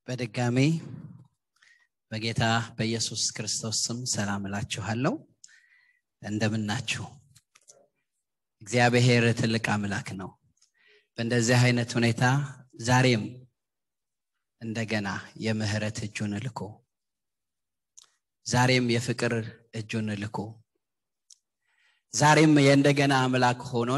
በድጋሚ በጌታ በኢየሱስ ክርስቶስ ስም ሰላም እላችኋለሁ እንደምናችሁ እግዚአብሔር ትልቅ አምላክ ነው በእንደዚህ አይነት ሁኔታ ዛሬም እንደገና የምህረት እጁን ልኮ ዛሬም የፍቅር እጁን ልኮ ዛሬም የእንደገና አምላክ ሆኖን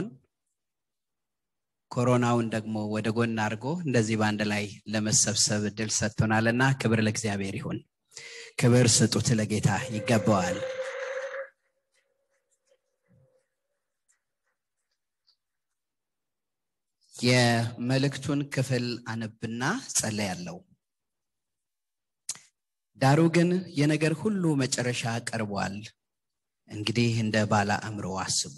ኮሮናውን ደግሞ ወደ ጎን አድርጎ እንደዚህ በአንድ ላይ ለመሰብሰብ እድል ሰጥቶናልና ክብር ለእግዚአብሔር ይሁን ክብር ስጡት ለጌታ ይገባዋል የመልእክቱን ክፍል አነብና ጸለያለው ዳሩ ግን የነገር ሁሉ መጨረሻ ቀርቧል እንግዲህ እንደ ባለ አእምሮ አስቡ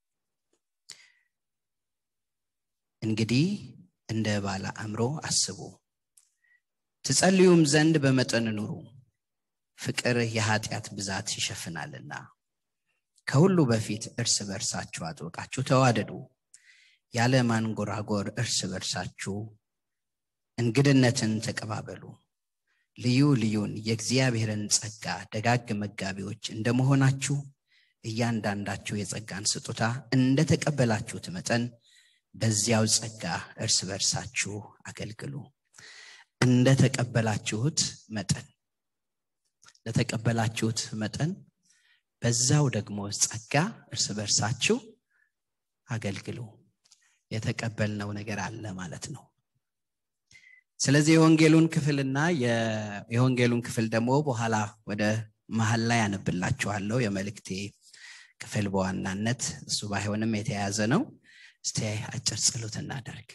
እንግዲህ እንደ ባለ አእምሮ አስቡ ትጸልዩም ዘንድ በመጠን ኑሩ ፍቅር የኃጢአት ብዛት ይሸፍናልና ከሁሉ በፊት እርስ በርሳችሁ አጥብቃችሁ ተዋደዱ ያለ ማንጎራጎር እርስ በርሳችሁ እንግድነትን ተቀባበሉ ልዩ ልዩን የእግዚአብሔርን ጸጋ ደጋግ መጋቢዎች እንደመሆናችሁ እያንዳንዳችሁ የጸጋን ስጦታ እንደተቀበላችሁት መጠን በዚያው ጸጋ እርስ በርሳችሁ አገልግሉ እንደተቀበላችሁት መጠን ለተቀበላችሁት መጠን በዛው ደግሞ ጸጋ እርስ በርሳችሁ አገልግሉ የተቀበልነው ነገር አለ ማለት ነው ስለዚህ የወንጌሉን ክፍልና የወንጌሉን ክፍል ደግሞ በኋላ ወደ መሀል ላይ ያነብላችኋለሁ የመልእክቴ ክፍል በዋናነት እሱ ባይሆንም የተያያዘ ነው እስቲ አጭር ጸሎት እናደርግ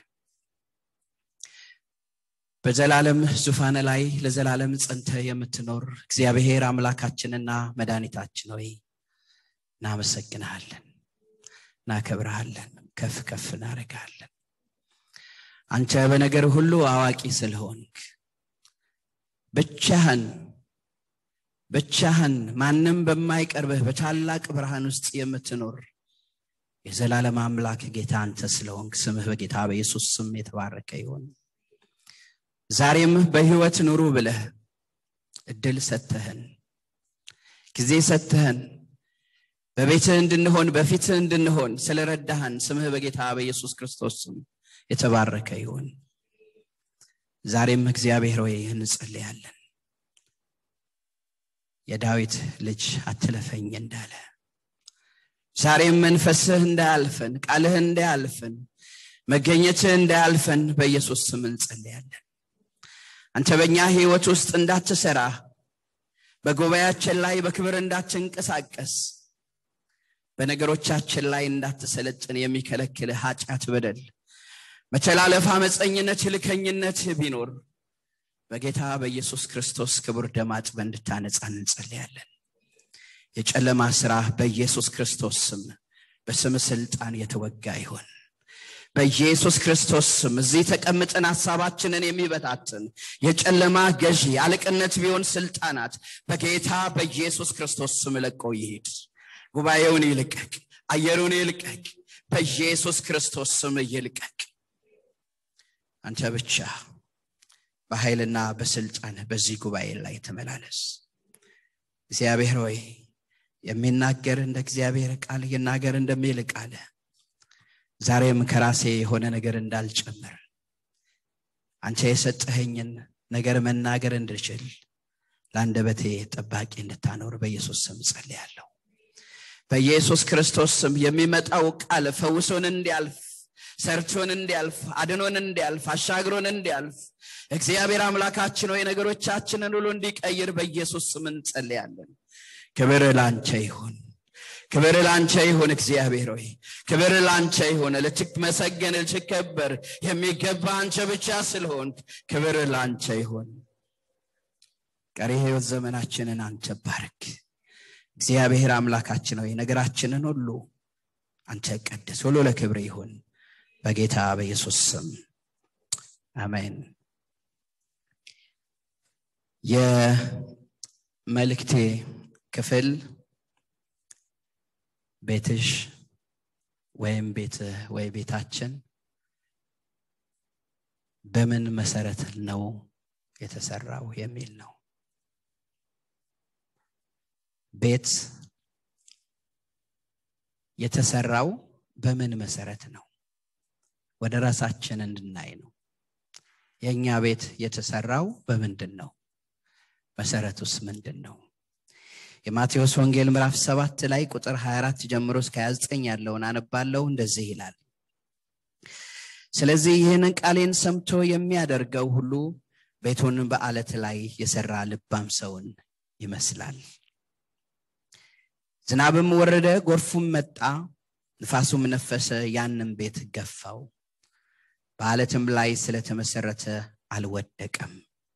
በዘላለም ዙፋን ላይ ለዘላለም ጸንተ የምትኖር እግዚአብሔር አምላካችንና መድኃኒታችን ሆይ እናመሰግንሃለን እናከብረሃለን ከፍ ከፍ እናደርግሃለን አንተ በነገር ሁሉ አዋቂ ስለሆንክ ብቻህን ብቻህን ማንም በማይቀርብህ በታላቅ ብርሃን ውስጥ የምትኖር የዘላለም አምላክ ጌታ አንተ ስለሆንክ ስምህ በጌታ በኢየሱስ ስም የተባረከ ይሆን ዛሬም በህይወት ኑሩ ብለህ እድል ሰተህን ጊዜ ሰተህን በቤትህ እንድንሆን በፊትህ እንድንሆን ስለረዳህን ስምህ በጌታ በኢየሱስ ክርስቶስ ስም የተባረከ ይሁን ዛሬም እግዚአብሔር ሆይ እንጸልያለን የዳዊት ልጅ አትለፈኝ እንዳለ ዛሬም መንፈስህ እንዳያልፈን ቃልህ እንዳያልፈን መገኘትህ እንዳያልፈን በኢየሱስ ስም እንጸልያለን አንተ በእኛ ህይወት ውስጥ እንዳትሰራ በጉባኤያችን ላይ በክብር እንዳትንቀሳቀስ በነገሮቻችን ላይ እንዳትሰለጥን የሚከለክል ኃጢአት በደል መተላለፍ አመፀኝነት ልከኝነት ቢኖር በጌታ በኢየሱስ ክርስቶስ ክቡር ደም አጥበ እንድታነጻን እንጸልያለን የጨለማ ስራ በኢየሱስ ክርስቶስ ስም በስም ስልጣን የተወጋ ይሆን በኢየሱስ ክርስቶስ ስም እዚህ ተቀምጠን ሀሳባችንን የሚበታትን የጨለማ ገዢ አለቅነት ቢሆን ስልጣናት በጌታ በኢየሱስ ክርስቶስ ስም ለቆ ይሄድ ጉባኤውን ይልቀቅ አየሩን ይልቀቅ በኢየሱስ ክርስቶስ ስም ይልቀቅ አንተ ብቻ በኃይልና በስልጣን በዚህ ጉባኤ ላይ ተመላለስ እግዚአብሔር ሆይ የሚናገር እንደ እግዚአብሔር ቃል ይናገር እንደሚል ቃለ ዛሬም ከራሴ የሆነ ነገር እንዳልጨምር አንተ የሰጠኸኝን ነገር መናገር እንድችል ለአንደበቴ ጠባቂ እንድታኖር በኢየሱስ ስም ጸልያለሁ በኢየሱስ ክርስቶስ ስም የሚመጣው ቃል ፈውሶን እንዲያልፍ ሰርቶን እንዲያልፍ አድኖን እንዲያልፍ አሻግሮን እንዲያልፍ እግዚአብሔር አምላካችን ወይ ነገሮቻችንን ሁሉ እንዲቀይር በኢየሱስ ስም እንጸልያለን ክብር ላንቸ ይሁን ክብር ላንቸ ይሁን እግዚአብሔር ሆይ ክብር ላንቸ ይሁን ልትመሰገን ልትከበር የሚገባ አንቸ ብቻ ስለሆን ክብር ላንቸ ይሁን ቀሪ ህይወት ዘመናችንን አንተ ባርክ እግዚአብሔር አምላካችን ሆይ ነገራችንን ሁሉ አንተ ቀድስ ሁሉ ለክብር ይሁን በጌታ በኢየሱስ ስም አሜን የመልእክቴ ክፍል ቤትሽ ወይም ቤት ወይ ቤታችን በምን መሰረት ነው የተሰራው የሚል ነው ቤት የተሰራው በምን መሰረት ነው ወደ ራሳችን እንድናይ ነው የእኛ ቤት የተሰራው በምንድን ነው መሰረቱስ ምንድን ነው የማቴዎስ ወንጌል ምዕራፍ ሰባት ላይ ቁጥር 24 ጀምሮ እስከ 29 ያለውን አነባለው እንደዚህ ይላል ስለዚህ ይህንን ቃሌን ሰምቶ የሚያደርገው ሁሉ ቤቱን በአለት ላይ የሰራ ልባም ሰውን ይመስላል ዝናብም ወረደ ጎርፉም መጣ ንፋሱም ነፈሰ ያንም ቤት ገፋው በአለትም ላይ ስለተመሰረተ አልወደቀም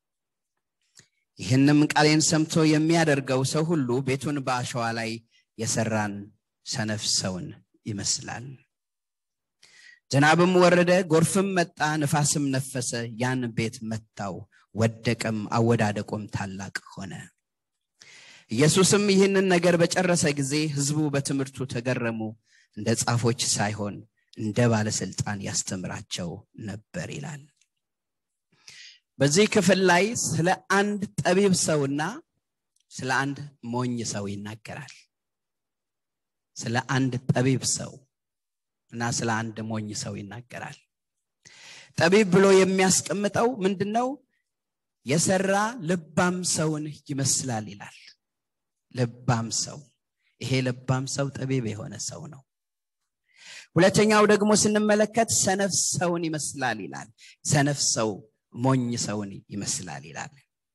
ይህንም ቃሌን ሰምቶ የሚያደርገው ሰው ሁሉ ቤቱን በአሸዋ ላይ የሰራን ሰነፍ ሰውን ይመስላል ዝናብም ወረደ ጎርፍም መጣ ንፋስም ነፈሰ ያን ቤት መታው ወደቀም አወዳደቆም ታላቅ ሆነ ኢየሱስም ይህንን ነገር በጨረሰ ጊዜ ህዝቡ በትምህርቱ ተገረሙ እንደ ጻፎች ሳይሆን እንደ ባለስልጣን ያስተምራቸው ነበር ይላል በዚህ ክፍል ላይ ስለ አንድ ጠቢብ ሰውና ስለ አንድ ሞኝ ሰው ይናገራል ስለ አንድ ጠቢብ ሰው እና ስለ አንድ ሞኝ ሰው ይናገራል ጠቢብ ብሎ የሚያስቀምጠው ምንድነው የሰራ ልባም ሰውን ይመስላል ይላል ልባም ሰው ይሄ ልባም ሰው ጠቢብ የሆነ ሰው ነው ሁለተኛው ደግሞ ስንመለከት ሰነፍ ሰውን ይመስላል ይላል ሰነፍ ሰው ሞኝ ሰውን ይመስላል ይላል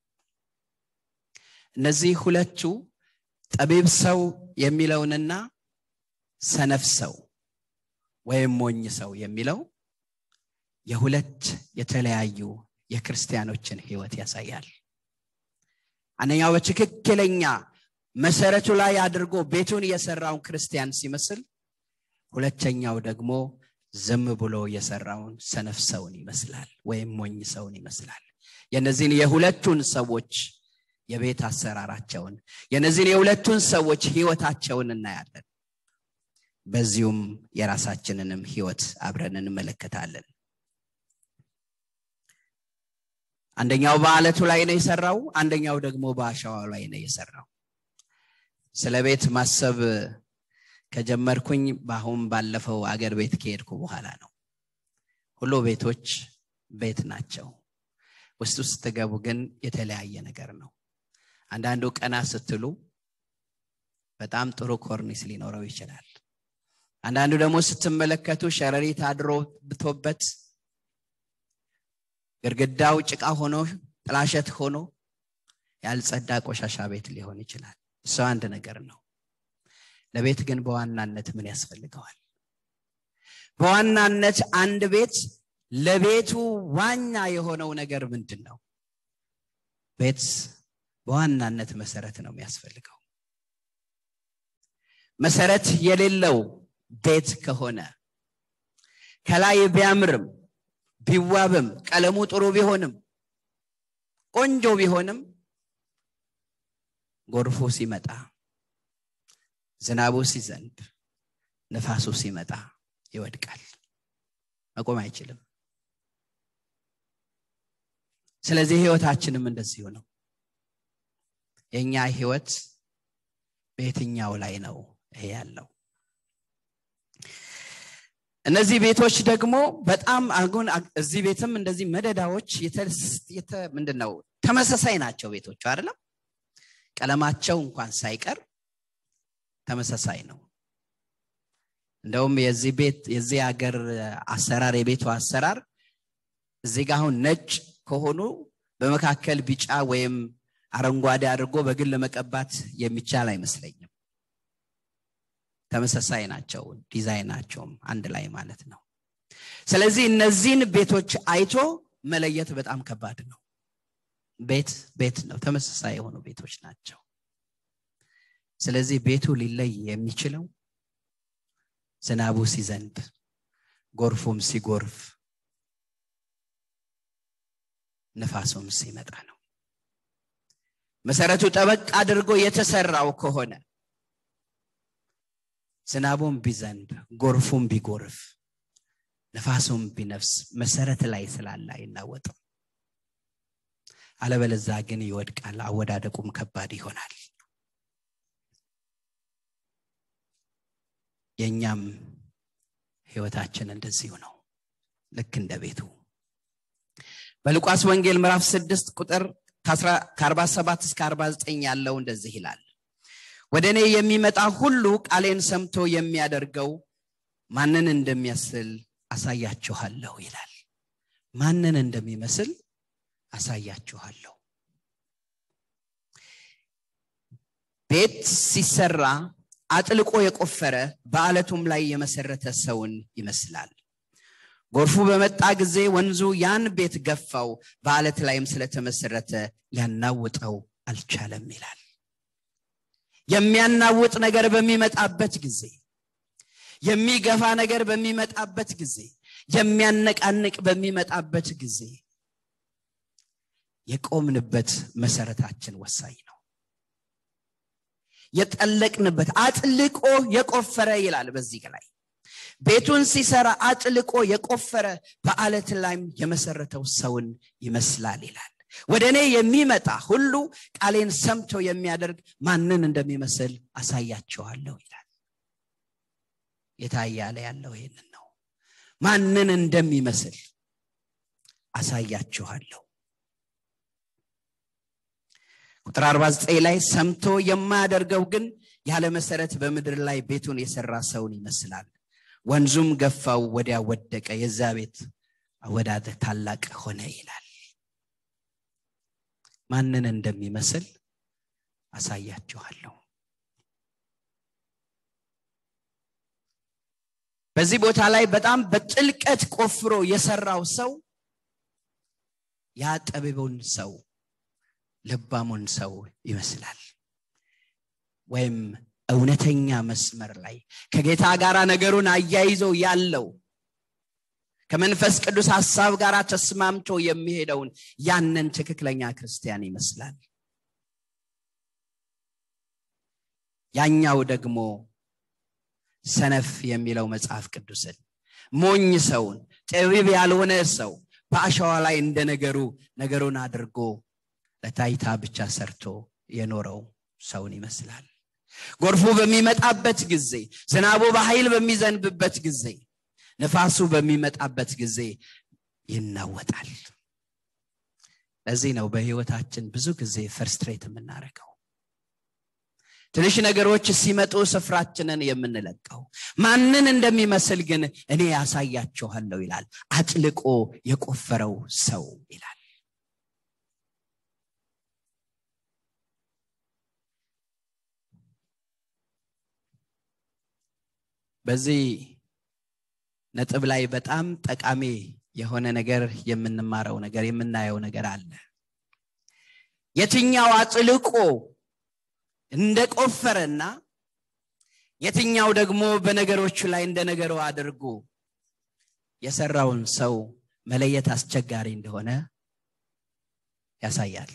እነዚህ ሁለቱ ጠቢብ ሰው የሚለውንና ሰነፍ ሰው ወይም ሞኝ ሰው የሚለው የሁለት የተለያዩ የክርስቲያኖችን ህይወት ያሳያል አንደኛው በትክክለኛ መሰረቱ ላይ አድርጎ ቤቱን የሰራውን ክርስቲያን ሲመስል ሁለተኛው ደግሞ ዝም ብሎ የሰራውን ሰነፍ ሰውን ይመስላል ወይም ሞኝ ሰውን ይመስላል የነዚህን የሁለቱን ሰዎች የቤት አሰራራቸውን የነዚህን የሁለቱን ሰዎች ህይወታቸውን እናያለን በዚሁም የራሳችንንም ህይወት አብረን እንመለከታለን አንደኛው በአለቱ ላይ ነው የሰራው አንደኛው ደግሞ በአሸዋው ላይ ነው የሰራው ስለ ቤት ማሰብ ከጀመርኩኝ በአሁን ባለፈው አገር ቤት ከሄድኩ በኋላ ነው ሁሉ ቤቶች ቤት ናቸው ውስጥ ውስጥ ስትገቡ ግን የተለያየ ነገር ነው አንዳንዱ ቀና ስትሉ በጣም ጥሩ ኮርኒስ ሊኖረው ይችላል አንዳንዱ ደግሞ ስትመለከቱ ሸረሪት አድሮ ብቶበት ግድግዳው ጭቃ ሆኖ ጥላሸት ሆኖ ያልጸዳ ቆሻሻ ቤት ሊሆን ይችላል እሱ አንድ ነገር ነው ለቤት ግን በዋናነት ምን ያስፈልገዋል በዋናነት አንድ ቤት ለቤቱ ዋና የሆነው ነገር ምንድን ነው ቤት በዋናነት መሰረት ነው የሚያስፈልገው መሰረት የሌለው ቤት ከሆነ ከላይ ቢያምርም ቢዋብም ቀለሙ ጥሩ ቢሆንም ቆንጆ ቢሆንም ጎርፎ ሲመጣ ዝናቡ ሲዘንብ ነፋሱ ሲመጣ ይወድቃል መቆም አይችልም ስለዚህ ህይወታችንም እንደዚሁ ነው የእኛ ህይወት በየትኛው ላይ ነው ይሄ ያለው እነዚህ ቤቶች ደግሞ በጣም አሁን እዚህ ቤትም እንደዚህ መደዳዎች ምንድን ነው ተመሳሳይ ናቸው ቤቶቹ አይደለም ቀለማቸው እንኳን ሳይቀር ተመሳሳይ ነው እንደውም የዚህ ቤት የዚህ ሀገር አሰራር የቤቱ አሰራር እዚህ ጋር አሁን ነጭ ከሆኑ በመካከል ቢጫ ወይም አረንጓዴ አድርጎ በግል መቀባት የሚቻል አይመስለኝም ተመሳሳይ ናቸው ዲዛይናቸውም አንድ ላይ ማለት ነው ስለዚህ እነዚህን ቤቶች አይቶ መለየት በጣም ከባድ ነው ቤት ቤት ነው ተመሳሳይ የሆኑ ቤቶች ናቸው ስለዚህ ቤቱ ሊለይ የሚችለው ዝናቡ ሲዘንብ ጎርፉም ሲጎርፍ ንፋሱም ሲመጣ ነው መሰረቱ ጠበቅ አድርጎ የተሰራው ከሆነ ዝናቡም ቢዘንብ ጎርፉም ቢጎርፍ ነፋሱም ቢነፍስ መሰረት ላይ ስላለ አይናወጥም አለበለዛ ግን ይወድቃል አወዳደቁም ከባድ ይሆናል የእኛም ህይወታችን እንደዚሁ ነው ልክ እንደ ቤቱ በሉቃስ ወንጌል ምዕራፍ 6 ቁጥር ከ47 እስከ 49 ያለው እንደዚህ ይላል ወደ እኔ የሚመጣ ሁሉ ቃሌን ሰምቶ የሚያደርገው ማንን እንደሚያስል አሳያችኋለሁ ይላል ማንን እንደሚመስል አሳያችኋለሁ ቤት ሲሰራ አጥልቆ የቆፈረ በአለቱም ላይ የመሰረተ ሰውን ይመስላል ጎርፉ በመጣ ጊዜ ወንዙ ያን ቤት ገፋው በአለት ላይም ስለተመሰረተ ሊያናውጠው አልቻለም ይላል የሚያናውጥ ነገር በሚመጣበት ጊዜ የሚገፋ ነገር በሚመጣበት ጊዜ የሚያነቃንቅ በሚመጣበት ጊዜ የቆምንበት መሰረታችን ወሳኝ ነው የጠለቅንበት አጥልቆ የቆፈረ ይላል በዚህ ላይ ቤቱን ሲሰራ አጥልቆ የቆፈረ በአለት ላይም የመሰረተው ሰውን ይመስላል ይላል ወደ እኔ የሚመጣ ሁሉ ቃሌን ሰምቶ የሚያደርግ ማንን እንደሚመስል አሳያቸዋለሁ ይላል የታያለ ያለው ይህንን ነው ማንን እንደሚመስል አሳያችኋለሁ ቁጥር 49 ላይ ሰምቶ የማያደርገው ግን ያለ መሰረት በምድር ላይ ቤቱን የሰራ ሰውን ይመስላል ወንዙም ገፋው ወዲያ ወደቀ የዛ ቤት አወዳደ ታላቅ ሆነ ይላል ማንን እንደሚመስል አሳያችኋለሁ በዚህ ቦታ ላይ በጣም በጥልቀት ቆፍሮ የሰራው ሰው ያ ጠቢቡን ሰው ልባሙን ሰው ይመስላል ወይም እውነተኛ መስመር ላይ ከጌታ ጋር ነገሩን አያይዞ ያለው ከመንፈስ ቅዱስ ሐሳብ ጋር ተስማምቶ የሚሄደውን ያንን ትክክለኛ ክርስቲያን ይመስላል ያኛው ደግሞ ሰነፍ የሚለው መጽሐፍ ቅዱስን ሞኝ ሰውን ጥቢብ ያልሆነ ሰው በአሸዋ ላይ እንደ ነገሩ ነገሩን አድርጎ ለታይታ ብቻ ሰርቶ የኖረው ሰውን ይመስላል ጎርፉ በሚመጣበት ጊዜ ዝናቡ በኃይል በሚዘንብበት ጊዜ ነፋሱ በሚመጣበት ጊዜ ይናወጣል ለዚህ ነው በህይወታችን ብዙ ጊዜ ፈርስትሬት የምናደርገው ትንሽ ነገሮች ሲመጡ ስፍራችንን የምንለቀው ማንን እንደሚመስል ግን እኔ ያሳያችኋለሁ ይላል አጥልቆ የቆፈረው ሰው ይላል በዚህ ነጥብ ላይ በጣም ጠቃሚ የሆነ ነገር የምንማረው ነገር የምናየው ነገር አለ የትኛው አጥልቆ እንደቆፈረና የትኛው ደግሞ በነገሮቹ ላይ እንደ ነገሩ አድርጎ የሰራውን ሰው መለየት አስቸጋሪ እንደሆነ ያሳያል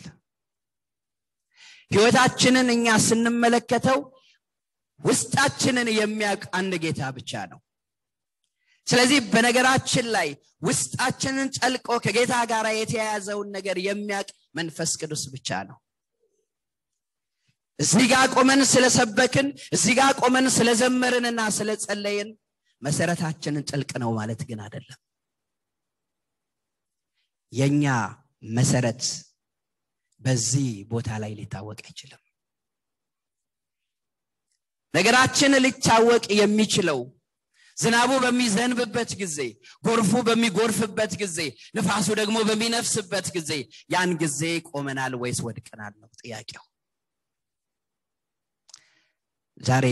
ህይወታችንን እኛ ስንመለከተው ውስጣችንን የሚያውቅ አንድ ጌታ ብቻ ነው ስለዚህ በነገራችን ላይ ውስጣችንን ጠልቆ ከጌታ ጋር የተያያዘውን ነገር የሚያውቅ መንፈስ ቅዱስ ብቻ ነው እዚህ ጋር ቆመን ስለሰበክን እዚህ ጋር ቆመን ስለዘመርንና ስለጸለይን መሰረታችንን ጥልቅ ነው ማለት ግን አይደለም የኛ መሰረት በዚህ ቦታ ላይ ሊታወቅ አይችልም ነገራችን ሊታወቅ የሚችለው ዝናቡ በሚዘንብበት ጊዜ ጎርፉ በሚጎርፍበት ጊዜ ንፋሱ ደግሞ በሚነፍስበት ጊዜ ያን ጊዜ ቆመናል ወይስ ወድቀናል ነው ጥያቄው ዛሬ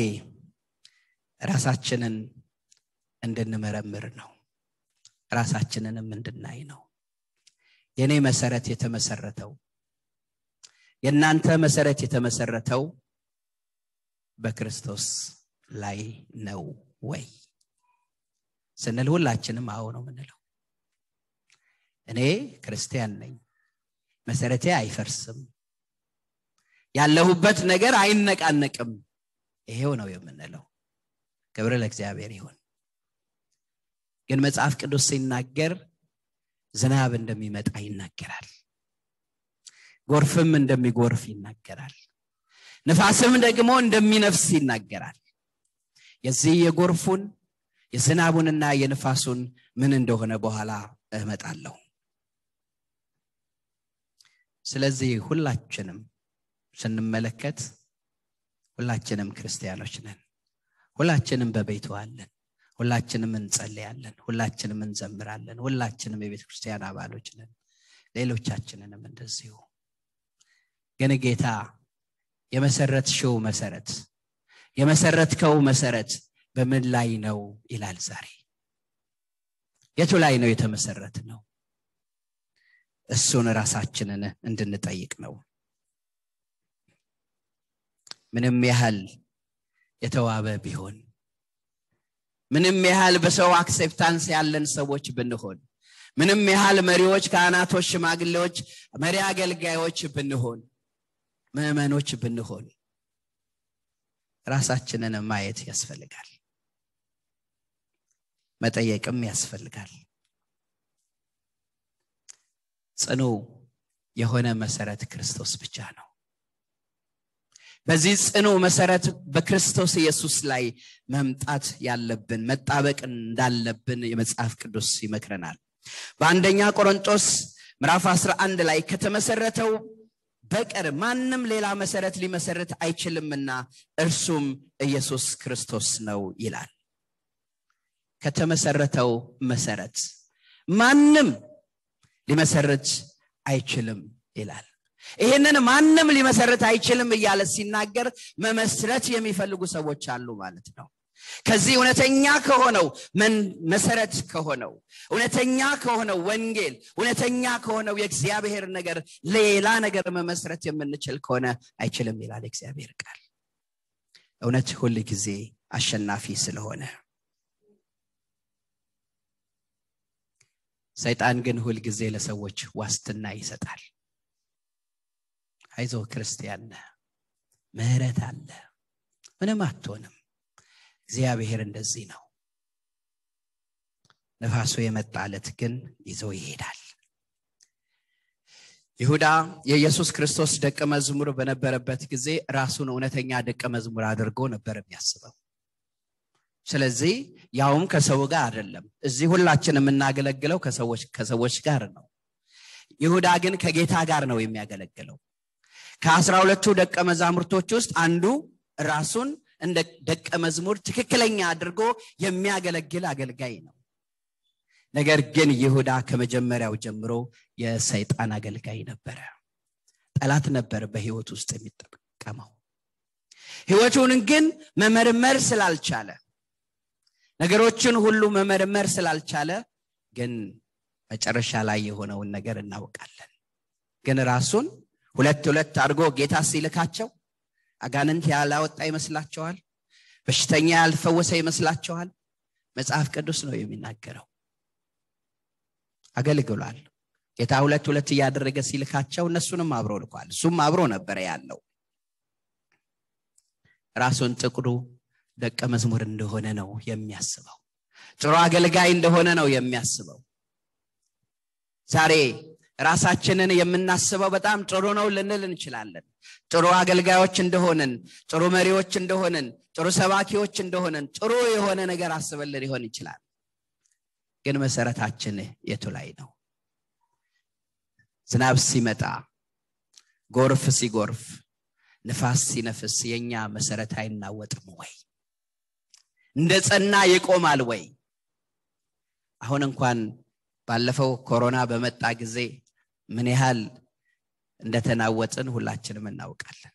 ራሳችንን እንድንመረምር ነው ራሳችንንም እንድናይ ነው የእኔ መሰረት የተመሰረተው የእናንተ መሰረት የተመሰረተው በክርስቶስ ላይ ነው ወይ ስንል ሁላችንም አዎ ነው ምንለው እኔ ክርስቲያን ነኝ መሰረቴ አይፈርስም ያለሁበት ነገር አይነቃነቅም ይሄው ነው የምንለው ክብር ለእግዚአብሔር ይሁን ግን መጽሐፍ ቅዱስ ሲናገር ዝናብ እንደሚመጣ ይናገራል ጎርፍም እንደሚጎርፍ ይናገራል ንፋስም ደግሞ እንደሚነፍስ ይናገራል የዚህ የጎርፉን የዝናቡንና የንፋሱን ምን እንደሆነ በኋላ እመጣለሁ ስለዚህ ሁላችንም ስንመለከት ሁላችንም ክርስቲያኖች ነን ሁላችንም በቤቱ አለን ሁላችንም እንጸልያለን ሁላችንም እንዘምራለን ሁላችንም የቤተ ክርስቲያን አባሎች ነን ሌሎቻችንንም እንደዚሁ ግን ጌታ የመሰረትሽው መሰረት የመሰረትከው መሰረት በምን ላይ ነው ይላል ዛሬ የቱ ላይ ነው የተመሰረት ነው እሱን ራሳችንን እንድንጠይቅ ነው ምንም ያህል የተዋበ ቢሆን ምንም ያህል በሰው አክሴፕታንስ ያለን ሰዎች ብንሆን ምንም ያህል መሪዎች ካህናቶች ሽማግሌዎች መሪ አገልጋዮች ብንሆን ምዕመኖች ብንሆን ራሳችንን ማየት ያስፈልጋል መጠየቅም ያስፈልጋል ጽኑ የሆነ መሰረት ክርስቶስ ብቻ ነው በዚህ ጽኑ መሰረት በክርስቶስ ኢየሱስ ላይ መምጣት ያለብን መጣበቅ እንዳለብን የመጽሐፍ ቅዱስ ይመክረናል በአንደኛ ቆሮንጦስ ምዕራፍ 11 ላይ ከተመሰረተው በቀር ማንም ሌላ መሰረት ሊመሰረት አይችልምና እርሱም ኢየሱስ ክርስቶስ ነው ይላል ከተመሰረተው መሰረት ማንም ሊመሰርት አይችልም ይላል ይህንን ማንም ሊመሰረት አይችልም እያለ ሲናገር መመስረት የሚፈልጉ ሰዎች አሉ ማለት ነው ከዚህ እውነተኛ ከሆነው መሰረት ከሆነው እውነተኛ ከሆነው ወንጌል እውነተኛ ከሆነው የእግዚአብሔር ነገር ሌላ ነገር መመስረት የምንችል ከሆነ አይችልም ይላል እግዚአብሔር ቃል እውነት ሁል ጊዜ አሸናፊ ስለሆነ ሰይጣን ግን ሁልጊዜ ለሰዎች ዋስትና ይሰጣል አይዞ ክርስቲያን ምህረት አለ ምንም አትሆንም እግዚአብሔር እንደዚህ ነው ነፋሱ የመጣለት ግን ይዞ ይሄዳል ይሁዳ የኢየሱስ ክርስቶስ ደቀ መዝሙር በነበረበት ጊዜ ራሱን እውነተኛ ደቀ መዝሙር አድርጎ ነበር የሚያስበው ስለዚህ ያውም ከሰው ጋር አይደለም እዚህ ሁላችን የምናገለግለው ከሰዎች ከሰዎች ጋር ነው ይሁዳ ግን ከጌታ ጋር ነው የሚያገለግለው ከአስራ ሁለቱ ደቀ መዛሙርቶች ውስጥ አንዱ ራሱን እንደ ደቀ መዝሙር ትክክለኛ አድርጎ የሚያገለግል አገልጋይ ነው ነገር ግን ይሁዳ ከመጀመሪያው ጀምሮ የሰይጣን አገልጋይ ነበረ ጠላት ነበር በህይወት ውስጥ የሚጠቀመው ህይወቱን ግን መመርመር ስላልቻለ ነገሮችን ሁሉ መመርመር ስላልቻለ ግን መጨረሻ ላይ የሆነውን ነገር እናውቃለን ግን ራሱን ሁለት ሁለት አድርጎ ጌታ ሲልካቸው አጋንንት ያላወጣ ይመስላቸዋል በሽተኛ ያልፈወሰ ይመስላቸዋል መጽሐፍ ቅዱስ ነው የሚናገረው አገልግሏል ጌታ ሁለት ሁለት እያደረገ ሲልካቸው እነሱንም አብሮ ልኳል እሱም አብሮ ነበረ ያለው ራሱን ጥቁሩ ደቀ መዝሙር እንደሆነ ነው የሚያስበው ጥሩ አገልጋይ እንደሆነ ነው የሚያስበው ዛሬ ራሳችንን የምናስበው በጣም ጥሩ ነው ልንል እንችላለን ጥሩ አገልጋዮች እንደሆንን ጥሩ መሪዎች እንደሆንን ጥሩ ሰባኪዎች እንደሆንን ጥሩ የሆነ ነገር አስበን ሊሆን ይችላል ግን መሰረታችን የቱ ላይ ነው ዝናብ ሲመጣ ጎርፍ ሲጎርፍ ንፋስ ሲነፍስ የኛ መሰረት አይናወጥም ወይ እንደ ጸና ይቆማል ወይ አሁን እንኳን ባለፈው ኮሮና በመጣ ጊዜ ምን ያህል እንደተናወጥን ሁላችንም እናውቃለን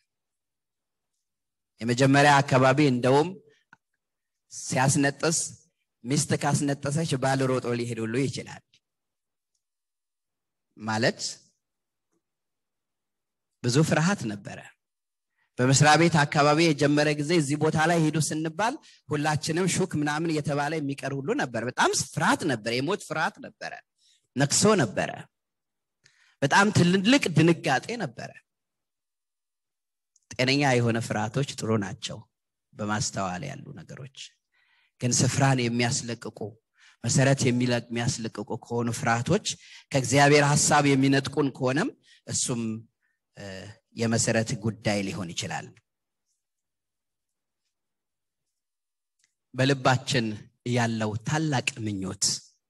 የመጀመሪያ አካባቢ እንደውም ሲያስነጥስ ሚስት ካስነጠሰች ባል ሮጦ ሊሄድ ሁሉ ይችላል ማለት ብዙ ፍርሃት ነበረ በመስሪያ ቤት አካባቢ የጀመረ ጊዜ እዚህ ቦታ ላይ ሄዱ ስንባል ሁላችንም ሹክ ምናምን እየተባለ የሚቀር ሁሉ ነበር በጣም ፍርሃት ነበረ የሞት ፍርሃት ነበረ ነክሶ ነበረ በጣም ትልልቅ ድንጋጤ ነበረ ጤነኛ የሆነ ፍርሃቶች ጥሩ ናቸው በማስተዋል ያሉ ነገሮች ግን ስፍራን የሚያስለቅቁ መሰረት የሚያስለቅቁ ከሆኑ ፍርሃቶች ከእግዚአብሔር ሀሳብ የሚነጥቁን ከሆነም እሱም የመሰረት ጉዳይ ሊሆን ይችላል በልባችን ያለው ታላቅ ምኞት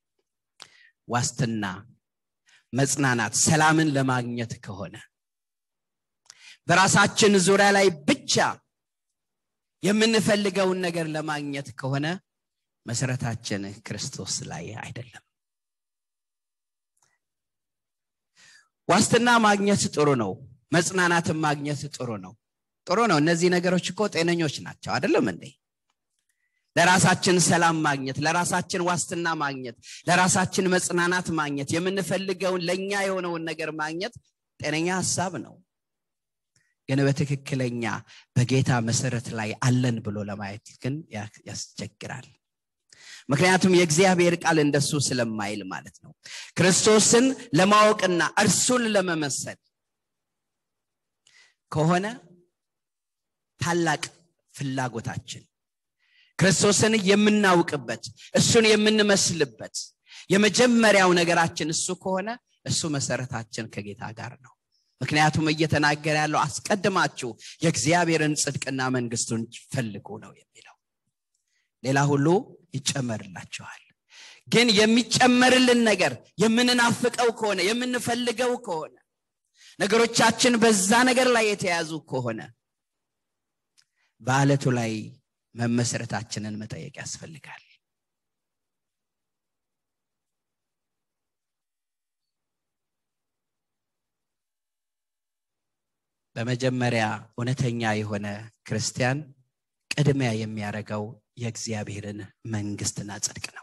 ዋስትና መጽናናት ሰላምን ለማግኘት ከሆነ በራሳችን ዙሪያ ላይ ብቻ የምንፈልገውን ነገር ለማግኘት ከሆነ መሰረታችን ክርስቶስ ላይ አይደለም ዋስትና ማግኘት ጥሩ ነው መጽናናትን ማግኘት ጥሩ ነው ጥሩ ነው እነዚህ ነገሮች እኮ ጤነኞች ናቸው አይደለም እንዴ ለራሳችን ሰላም ማግኘት ለራሳችን ዋስትና ማግኘት ለራሳችን መጽናናት ማግኘት የምንፈልገውን ለእኛ የሆነውን ነገር ማግኘት ጤነኛ ሀሳብ ነው ግን በትክክለኛ በጌታ መሰረት ላይ አለን ብሎ ለማየት ግን ያስቸግራል ምክንያቱም የእግዚአብሔር ቃል እንደሱ ስለማይል ማለት ነው ክርስቶስን ለማወቅና እርሱን ለመመሰል ከሆነ ታላቅ ፍላጎታችን ክርስቶስን የምናውቅበት እሱን የምንመስልበት የመጀመሪያው ነገራችን እሱ ከሆነ እሱ መሰረታችን ከጌታ ጋር ነው ምክንያቱም እየተናገረ ያለው አስቀድማችሁ የእግዚአብሔርን ጽድቅና መንግስቱን ፈልጉ ነው የሚለው ሌላ ሁሉ ይጨመርላችኋል ግን የሚጨመርልን ነገር የምንናፍቀው ከሆነ የምንፈልገው ከሆነ ነገሮቻችን በዛ ነገር ላይ የተያዙ ከሆነ በአለቱ ላይ መመሰረታችንን መጠየቅ ያስፈልጋል በመጀመሪያ እውነተኛ የሆነ ክርስቲያን ቅድሚያ የሚያደርገው የእግዚአብሔርን መንግስትና ጽድቅ ነው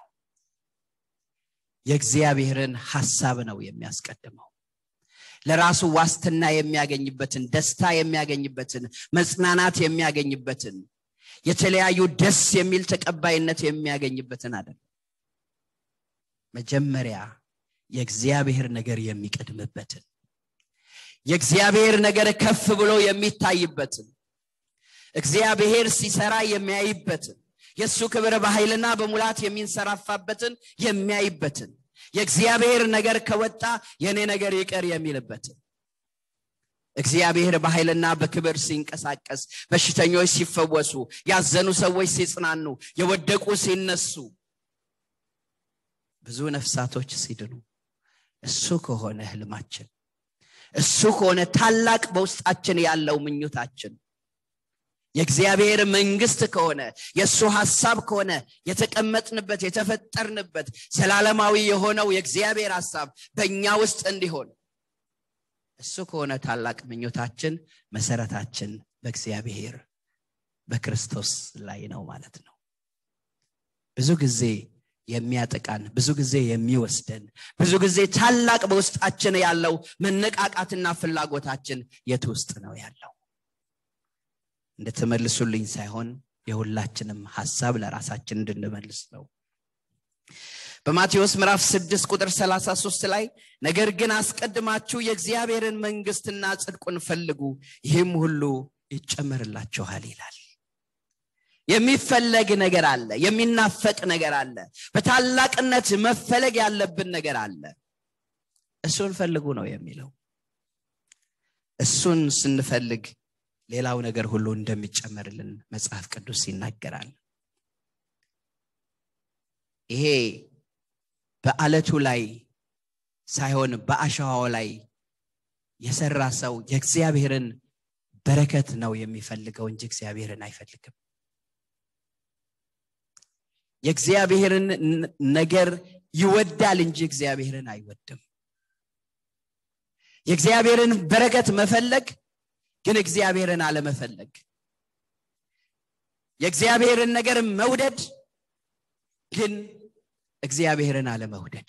የእግዚአብሔርን ሐሳብ ነው የሚያስቀድመው ለራሱ ዋስትና የሚያገኝበትን ደስታ የሚያገኝበትን መጽናናት የሚያገኝበትን የተለያዩ ደስ የሚል ተቀባይነት የሚያገኝበትን አይደለም መጀመሪያ የእግዚአብሔር ነገር የሚቀድምበትን የእግዚአብሔር ነገር ከፍ ብሎ የሚታይበትን እግዚአብሔር ሲሰራ የሚያይበትን የእሱ ክብር በኃይልና በሙላት የሚንሰራፋበትን የሚያይበትን የእግዚአብሔር ነገር ከወጣ የእኔ ነገር ይቀር የሚልበትን እግዚአብሔር በኃይልና በክብር ሲንቀሳቀስ በሽተኞች ሲፈወሱ ያዘኑ ሰዎች ሲጽናኑ የወደቁ ሲነሱ ብዙ ነፍሳቶች ሲድኑ እሱ ከሆነ ህልማችን እሱ ከሆነ ታላቅ በውስጣችን ያለው ምኞታችን የእግዚአብሔር መንግስት ከሆነ የእሱ ሐሳብ ከሆነ የተቀመጥንበት የተፈጠርንበት ዘላለማዊ የሆነው የእግዚአብሔር ሐሳብ በእኛ ውስጥ እንዲሆን እሱ ከሆነ ታላቅ ምኞታችን መሰረታችን በእግዚአብሔር በክርስቶስ ላይ ነው ማለት ነው ብዙ ጊዜ የሚያጠቃን ብዙ ጊዜ የሚወስደን ብዙ ጊዜ ታላቅ በውስጣችን ያለው መነቃቃትና ፍላጎታችን የት ውስጥ ነው ያለው እንድትመልሱልኝ ሳይሆን የሁላችንም ሐሳብ ለራሳችን እንድንመልስ ነው በማቴዎስ ምዕራፍ 6 ቁጥር 33 ላይ ነገር ግን አስቀድማችሁ የእግዚአብሔርን መንግስትና ጽድቁን ፈልጉ ይህም ሁሉ ይጨመርላችኋል ይላል የሚፈለግ ነገር አለ የሚናፈቅ ነገር አለ በታላቅነት መፈለግ ያለብን ነገር አለ እሱን ፈልጉ ነው የሚለው እሱን ስንፈልግ ሌላው ነገር ሁሉ እንደሚጨመርልን መጽሐፍ ቅዱስ ይናገራል ይሄ በአለቱ ላይ ሳይሆን በአሸዋው ላይ የሰራ ሰው የእግዚአብሔርን በረከት ነው የሚፈልገው እንጂ እግዚአብሔርን አይፈልግም የእግዚአብሔርን ነገር ይወዳል እንጂ እግዚአብሔርን አይወድም የእግዚአብሔርን በረከት መፈለግ ግን እግዚአብሔርን አለመፈለግ የእግዚአብሔርን ነገር መውደድ ግን እግዚአብሔርን አለመውደድ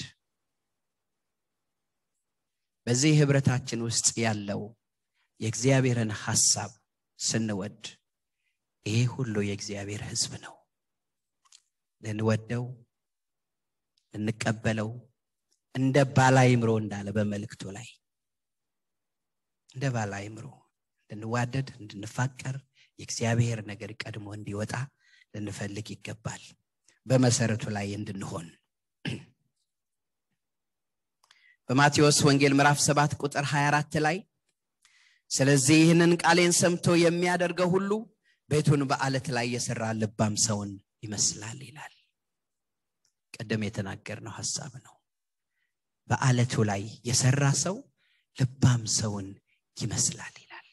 በዚህ ህብረታችን ውስጥ ያለው የእግዚአብሔርን ሐሳብ ስንወድ ይሄ ሁሉ የእግዚአብሔር ህዝብ ነው ልንወደው ልንቀበለው እንደ ባላይምሮ እንዳለ በመልእክቱ ላይ እንደ ባላይምሮ እንድንዋደድ እንድንፋቀር የእግዚአብሔር ነገር ቀድሞ እንዲወጣ ልንፈልግ ይገባል በመሰረቱ ላይ እንድንሆን በማቴዎስ ወንጌል ምዕራፍ 7 ቁጥር 24 ላይ ስለዚህ ይህንን ቃሌን ሰምቶ የሚያደርገው ሁሉ ቤቱን በአለት ላይ የሰራ ልባም ሰውን ይመስላል ይላል ቀደም የተናገርነው ሀሳብ ነው በአለቱ ላይ የሰራ ሰው ልባም ሰውን ይመስላል ይላል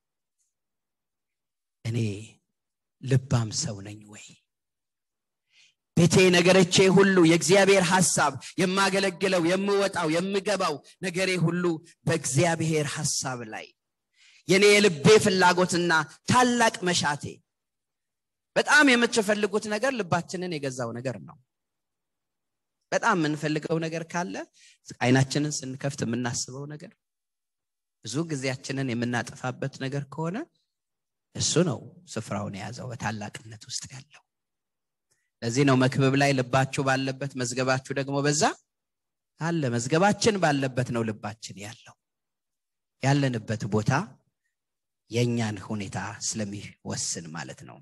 እኔ ልባም ሰው ነኝ ወይ ቤቴ ነገሮቼ ሁሉ የእግዚአብሔር ሐሳብ የማገለግለው የምወጣው የምገባው ነገሬ ሁሉ በእግዚአብሔር ሐሳብ ላይ የኔ የልቤ ፍላጎትና ታላቅ መሻቴ በጣም የምትፈልጉት ነገር ልባችንን የገዛው ነገር ነው በጣም የምንፈልገው ነገር ካለ አይናችንን ስንከፍት የምናስበው ነገር ብዙ ጊዜያችንን የምናጠፋበት ነገር ከሆነ እሱ ነው ስፍራውን የያዘው በታላቅነት ውስጥ ያለው ለዚህ ነው መክብብ ላይ ልባችሁ ባለበት መዝገባችሁ ደግሞ በዛ አለ መዝገባችን ባለበት ነው ልባችን ያለው ያለንበት ቦታ የእኛን ሁኔታ ስለሚወስን ማለት ነው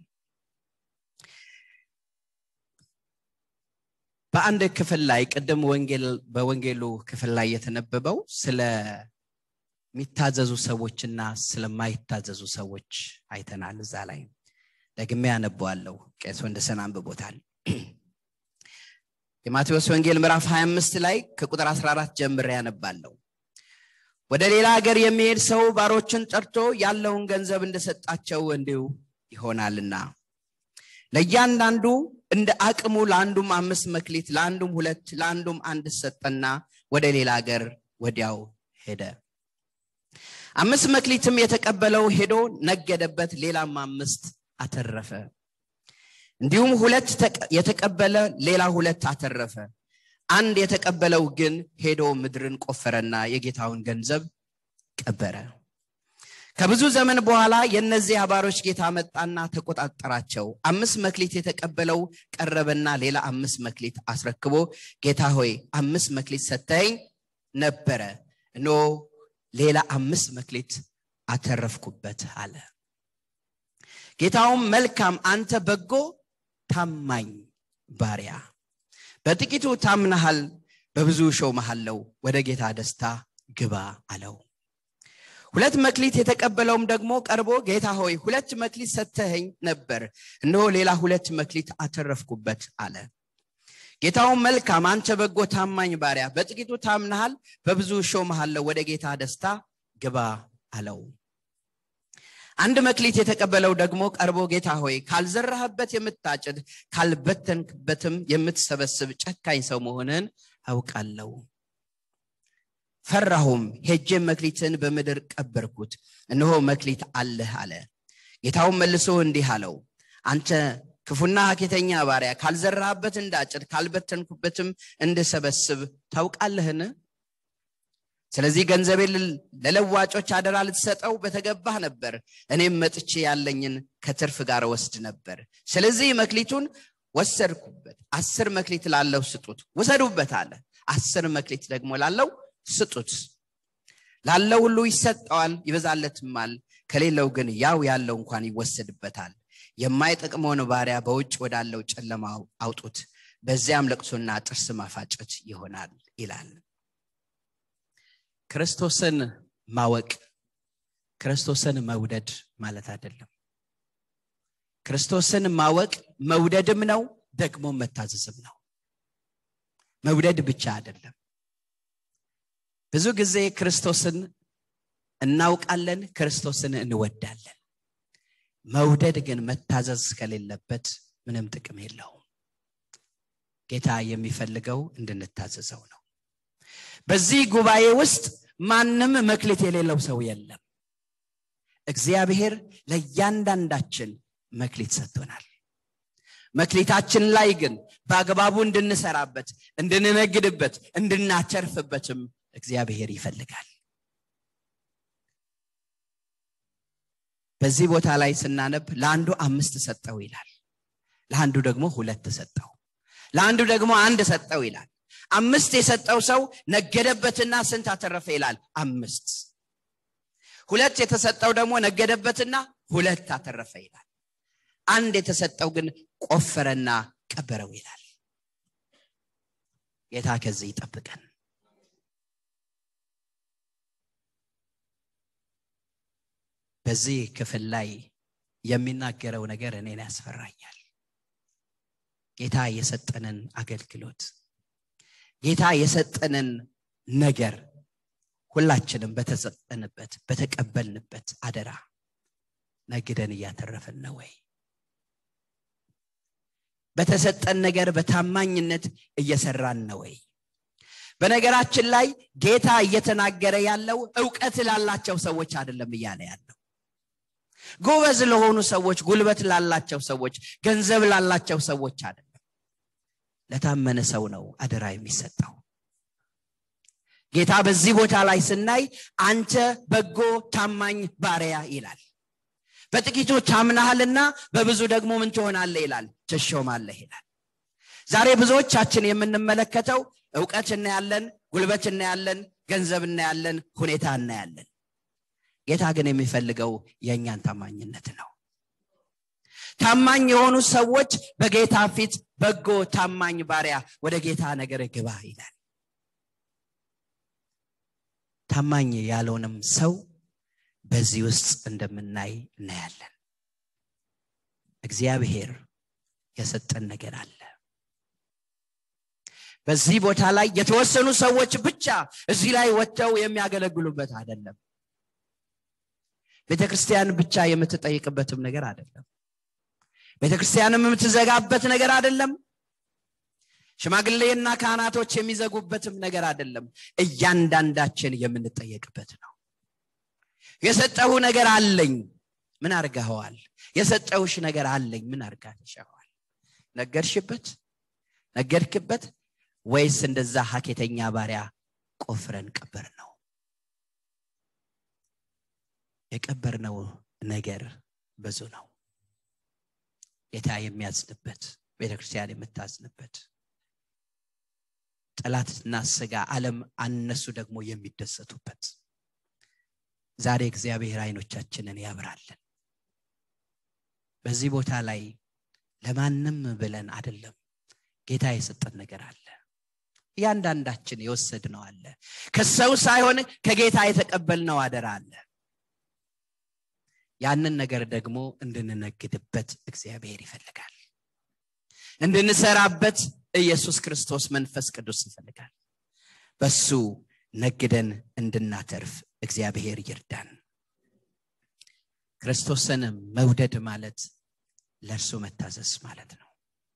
በአንድ ክፍል ላይ ቅድም በወንጌሉ ክፍል ላይ የተነበበው ስለ የሚታዘዙ ሰዎችና ስለማይታዘዙ ሰዎች አይተናል እዛ ላይ ደግሜ ያነበዋለሁ ቄስ ወንደሰን አንብቦታል የማቴዎስ ወንጌል ምዕራፍ 25 ላይ ከቁጥር 14 ጀምሬ ያነባለሁ ወደ ሌላ ሀገር የሚሄድ ሰው ባሮችን ጠርቶ ያለውን ገንዘብ እንደሰጣቸው እንዲሁ ይሆናልና ለእያንዳንዱ እንደ አቅሙ ለአንዱም አምስት መክሊት ለአንዱም ሁለት ለአንዱም አንድ ሰጠና ወደ ሌላ ሀገር ወዲያው ሄደ አምስት መክሊትም የተቀበለው ሄዶ ነገደበት ሌላም አምስት አተረፈ እንዲሁም ሁለት የተቀበለ ሌላ ሁለት አተረፈ አንድ የተቀበለው ግን ሄዶ ምድርን ቆፈረና የጌታውን ገንዘብ ቀበረ ከብዙ ዘመን በኋላ የእነዚህ አባሮች ጌታ መጣና ተቆጣጠራቸው አምስት መክሊት የተቀበለው ቀረበና ሌላ አምስት መክሊት አስረክቦ ጌታ ሆይ አምስት መክሊት ሰተኝ ነበረ እኖ ሌላ አምስት መክሊት አተረፍኩበት አለ ጌታውም መልካም አንተ በጎ ታማኝ ባሪያ በጥቂቱ ታምናሃል በብዙ ሾው መሃለው ወደ ጌታ ደስታ ግባ አለው ሁለት መክሊት የተቀበለውም ደግሞ ቀርቦ ጌታ ሆይ ሁለት መክሊት ሰተኸኝ ነበር እነሆ ሌላ ሁለት መክሊት አተረፍኩበት አለ ጌታውን መልካም አንተ በጎ ታማኝ ባሪያ በጥቂቱ ታምናሃል በብዙ ሾመሃለሁ ወደ ጌታ ደስታ ግባ አለው አንድ መክሊት የተቀበለው ደግሞ ቀርቦ ጌታ ሆይ ካልዘራህበት የምታጭድ ካልበተንክበትም የምትሰበስብ ጨካኝ ሰው መሆንን አውቃለሁ ፈራሁም ሄጄም መክሊትን በምድር ቀበርኩት እነሆ መክሊት አለህ አለ ጌታውን መልሶ እንዲህ አለው አንተ ክፉና ሀኬተኛ ባሪያ ካልዘራህበት እንዳጭድ ካልበተንኩበትም እንድሰበስብ ታውቃለህን ስለዚህ ገንዘቤን ለለዋጮች አደራ ልትሰጠው በተገባህ ነበር እኔም መጥቼ ያለኝን ከትርፍ ጋር ወስድ ነበር ስለዚህ መክሊቱን ወሰድኩበት አስር መክሊት ላለው ስጡት ውሰዱበት አለ አስር መክሊት ደግሞ ላለው ስጡት ላለው ሁሉ ይሰጠዋል ይበዛለትማል ከሌለው ግን ያው ያለው እንኳን ይወሰድበታል የማይጠቅመውን ባሪያ በውጭ ወዳለው ጨለማ አውጡት በዚያም ለቅሶና ጥርስ ማፋጨት ይሆናል ይላል ክርስቶስን ማወቅ ክርስቶስን መውደድ ማለት አይደለም ክርስቶስን ማወቅ መውደድም ነው ደግሞ መታዘዝም ነው መውደድ ብቻ አይደለም ብዙ ጊዜ ክርስቶስን እናውቃለን ክርስቶስን እንወዳለን መውደድ ግን መታዘዝ ከሌለበት ምንም ጥቅም የለውም ጌታ የሚፈልገው እንድንታዘዘው ነው በዚህ ጉባኤ ውስጥ ማንም መክሊት የሌለው ሰው የለም እግዚአብሔር ለእያንዳንዳችን መክሊት ሰጥቶናል መክሊታችን ላይ ግን በአግባቡ እንድንሰራበት እንድንነግድበት እንድናቸርፍበትም እግዚአብሔር ይፈልጋል በዚህ ቦታ ላይ ስናነብ ለአንዱ አምስት ሰጠው ይላል ለአንዱ ደግሞ ሁለት ሰጠው ለአንዱ ደግሞ አንድ ሰጠው ይላል አምስት የሰጠው ሰው ነገደበትና ስንት አተረፈ ይላል አምስት ሁለት የተሰጠው ደግሞ ነገደበትና ሁለት አተረፈ ይላል አንድ የተሰጠው ግን ቆፈረና ቀበረው ይላል ጌታ ከዚህ ይጠብቀን። በዚህ ክፍል ላይ የሚናገረው ነገር እኔን ያስፈራኛል ጌታ የሰጠንን አገልግሎት ጌታ የሰጠንን ነገር ሁላችንም በተሰጠንበት በተቀበልንበት አደራ ነግደን እያተረፍን ነው ወይ በተሰጠን ነገር በታማኝነት እየሰራን ነው ወይ በነገራችን ላይ ጌታ እየተናገረ ያለው እውቀት ላላቸው ሰዎች አይደለም እያለ ያለው ጎበዝ ለሆኑ ሰዎች ጉልበት ላላቸው ሰዎች ገንዘብ ላላቸው ሰዎች አይደለም ለታመነ ሰው ነው አደራ የሚሰጠው ጌታ በዚህ ቦታ ላይ ስናይ አንተ በጎ ታማኝ ባሪያ ይላል በጥቂቶች አምናሃልና በብዙ ደግሞ ምን ትሆናለህ ይላል ትሾማለህ ይላል ዛሬ ብዙዎቻችን የምንመለከተው እውቀት እናያለን ጉልበት እናያለን ገንዘብ እናያለን ሁኔታ እናያለን ጌታ ግን የሚፈልገው የእኛን ታማኝነት ነው ታማኝ የሆኑ ሰዎች በጌታ ፊት በጎ ታማኝ ባሪያ ወደ ጌታ ነገር ግባ ይላል ታማኝ ያለውንም ሰው በዚህ ውስጥ እንደምናይ እናያለን እግዚአብሔር የሰጠን ነገር አለ በዚህ ቦታ ላይ የተወሰኑ ሰዎች ብቻ እዚህ ላይ ወጥተው የሚያገለግሉበት አይደለም ቤተ ክርስቲያን ብቻ የምትጠይቅበትም ነገር አይደለም ቤተ ክርስቲያንም የምትዘጋበት ነገር አይደለም ሽማግሌና ካህናቶች የሚዘጉበትም ነገር አይደለም እያንዳንዳችን የምንጠየቅበት ነው የሰጠሁ ነገር አለኝ ምን አርገኸዋል የሰጠውሽ ነገር አለኝ ምን አርጋትሸዋል ነገርሽበት ነገርክበት ወይስ እንደዛ ሀኬተኛ ባሪያ ቆፍረን ቀበር ነው የቀበርነው ነገር ብዙ ነው ጌታ የሚያዝንበት ቤተክርስቲያን የምታዝንበት ጠላትና ስጋ አለም አነሱ ደግሞ የሚደሰቱበት ዛሬ እግዚአብሔር አይኖቻችንን ያብራለን በዚህ ቦታ ላይ ለማንም ብለን አይደለም ጌታ የሰጠን ነገር አለ እያንዳንዳችን የወሰድነው አለ ከሰው ሳይሆን ከጌታ የተቀበልነው አደራ አለ ያንን ነገር ደግሞ እንድንነግድበት እግዚአብሔር ይፈልጋል እንድንሰራበት ኢየሱስ ክርስቶስ መንፈስ ቅዱስ ይፈልጋል በሱ ነግደን እንድናተርፍ እግዚአብሔር ይርዳን ክርስቶስን መውደድ ማለት ለእርሱ መታዘዝ ማለት ነው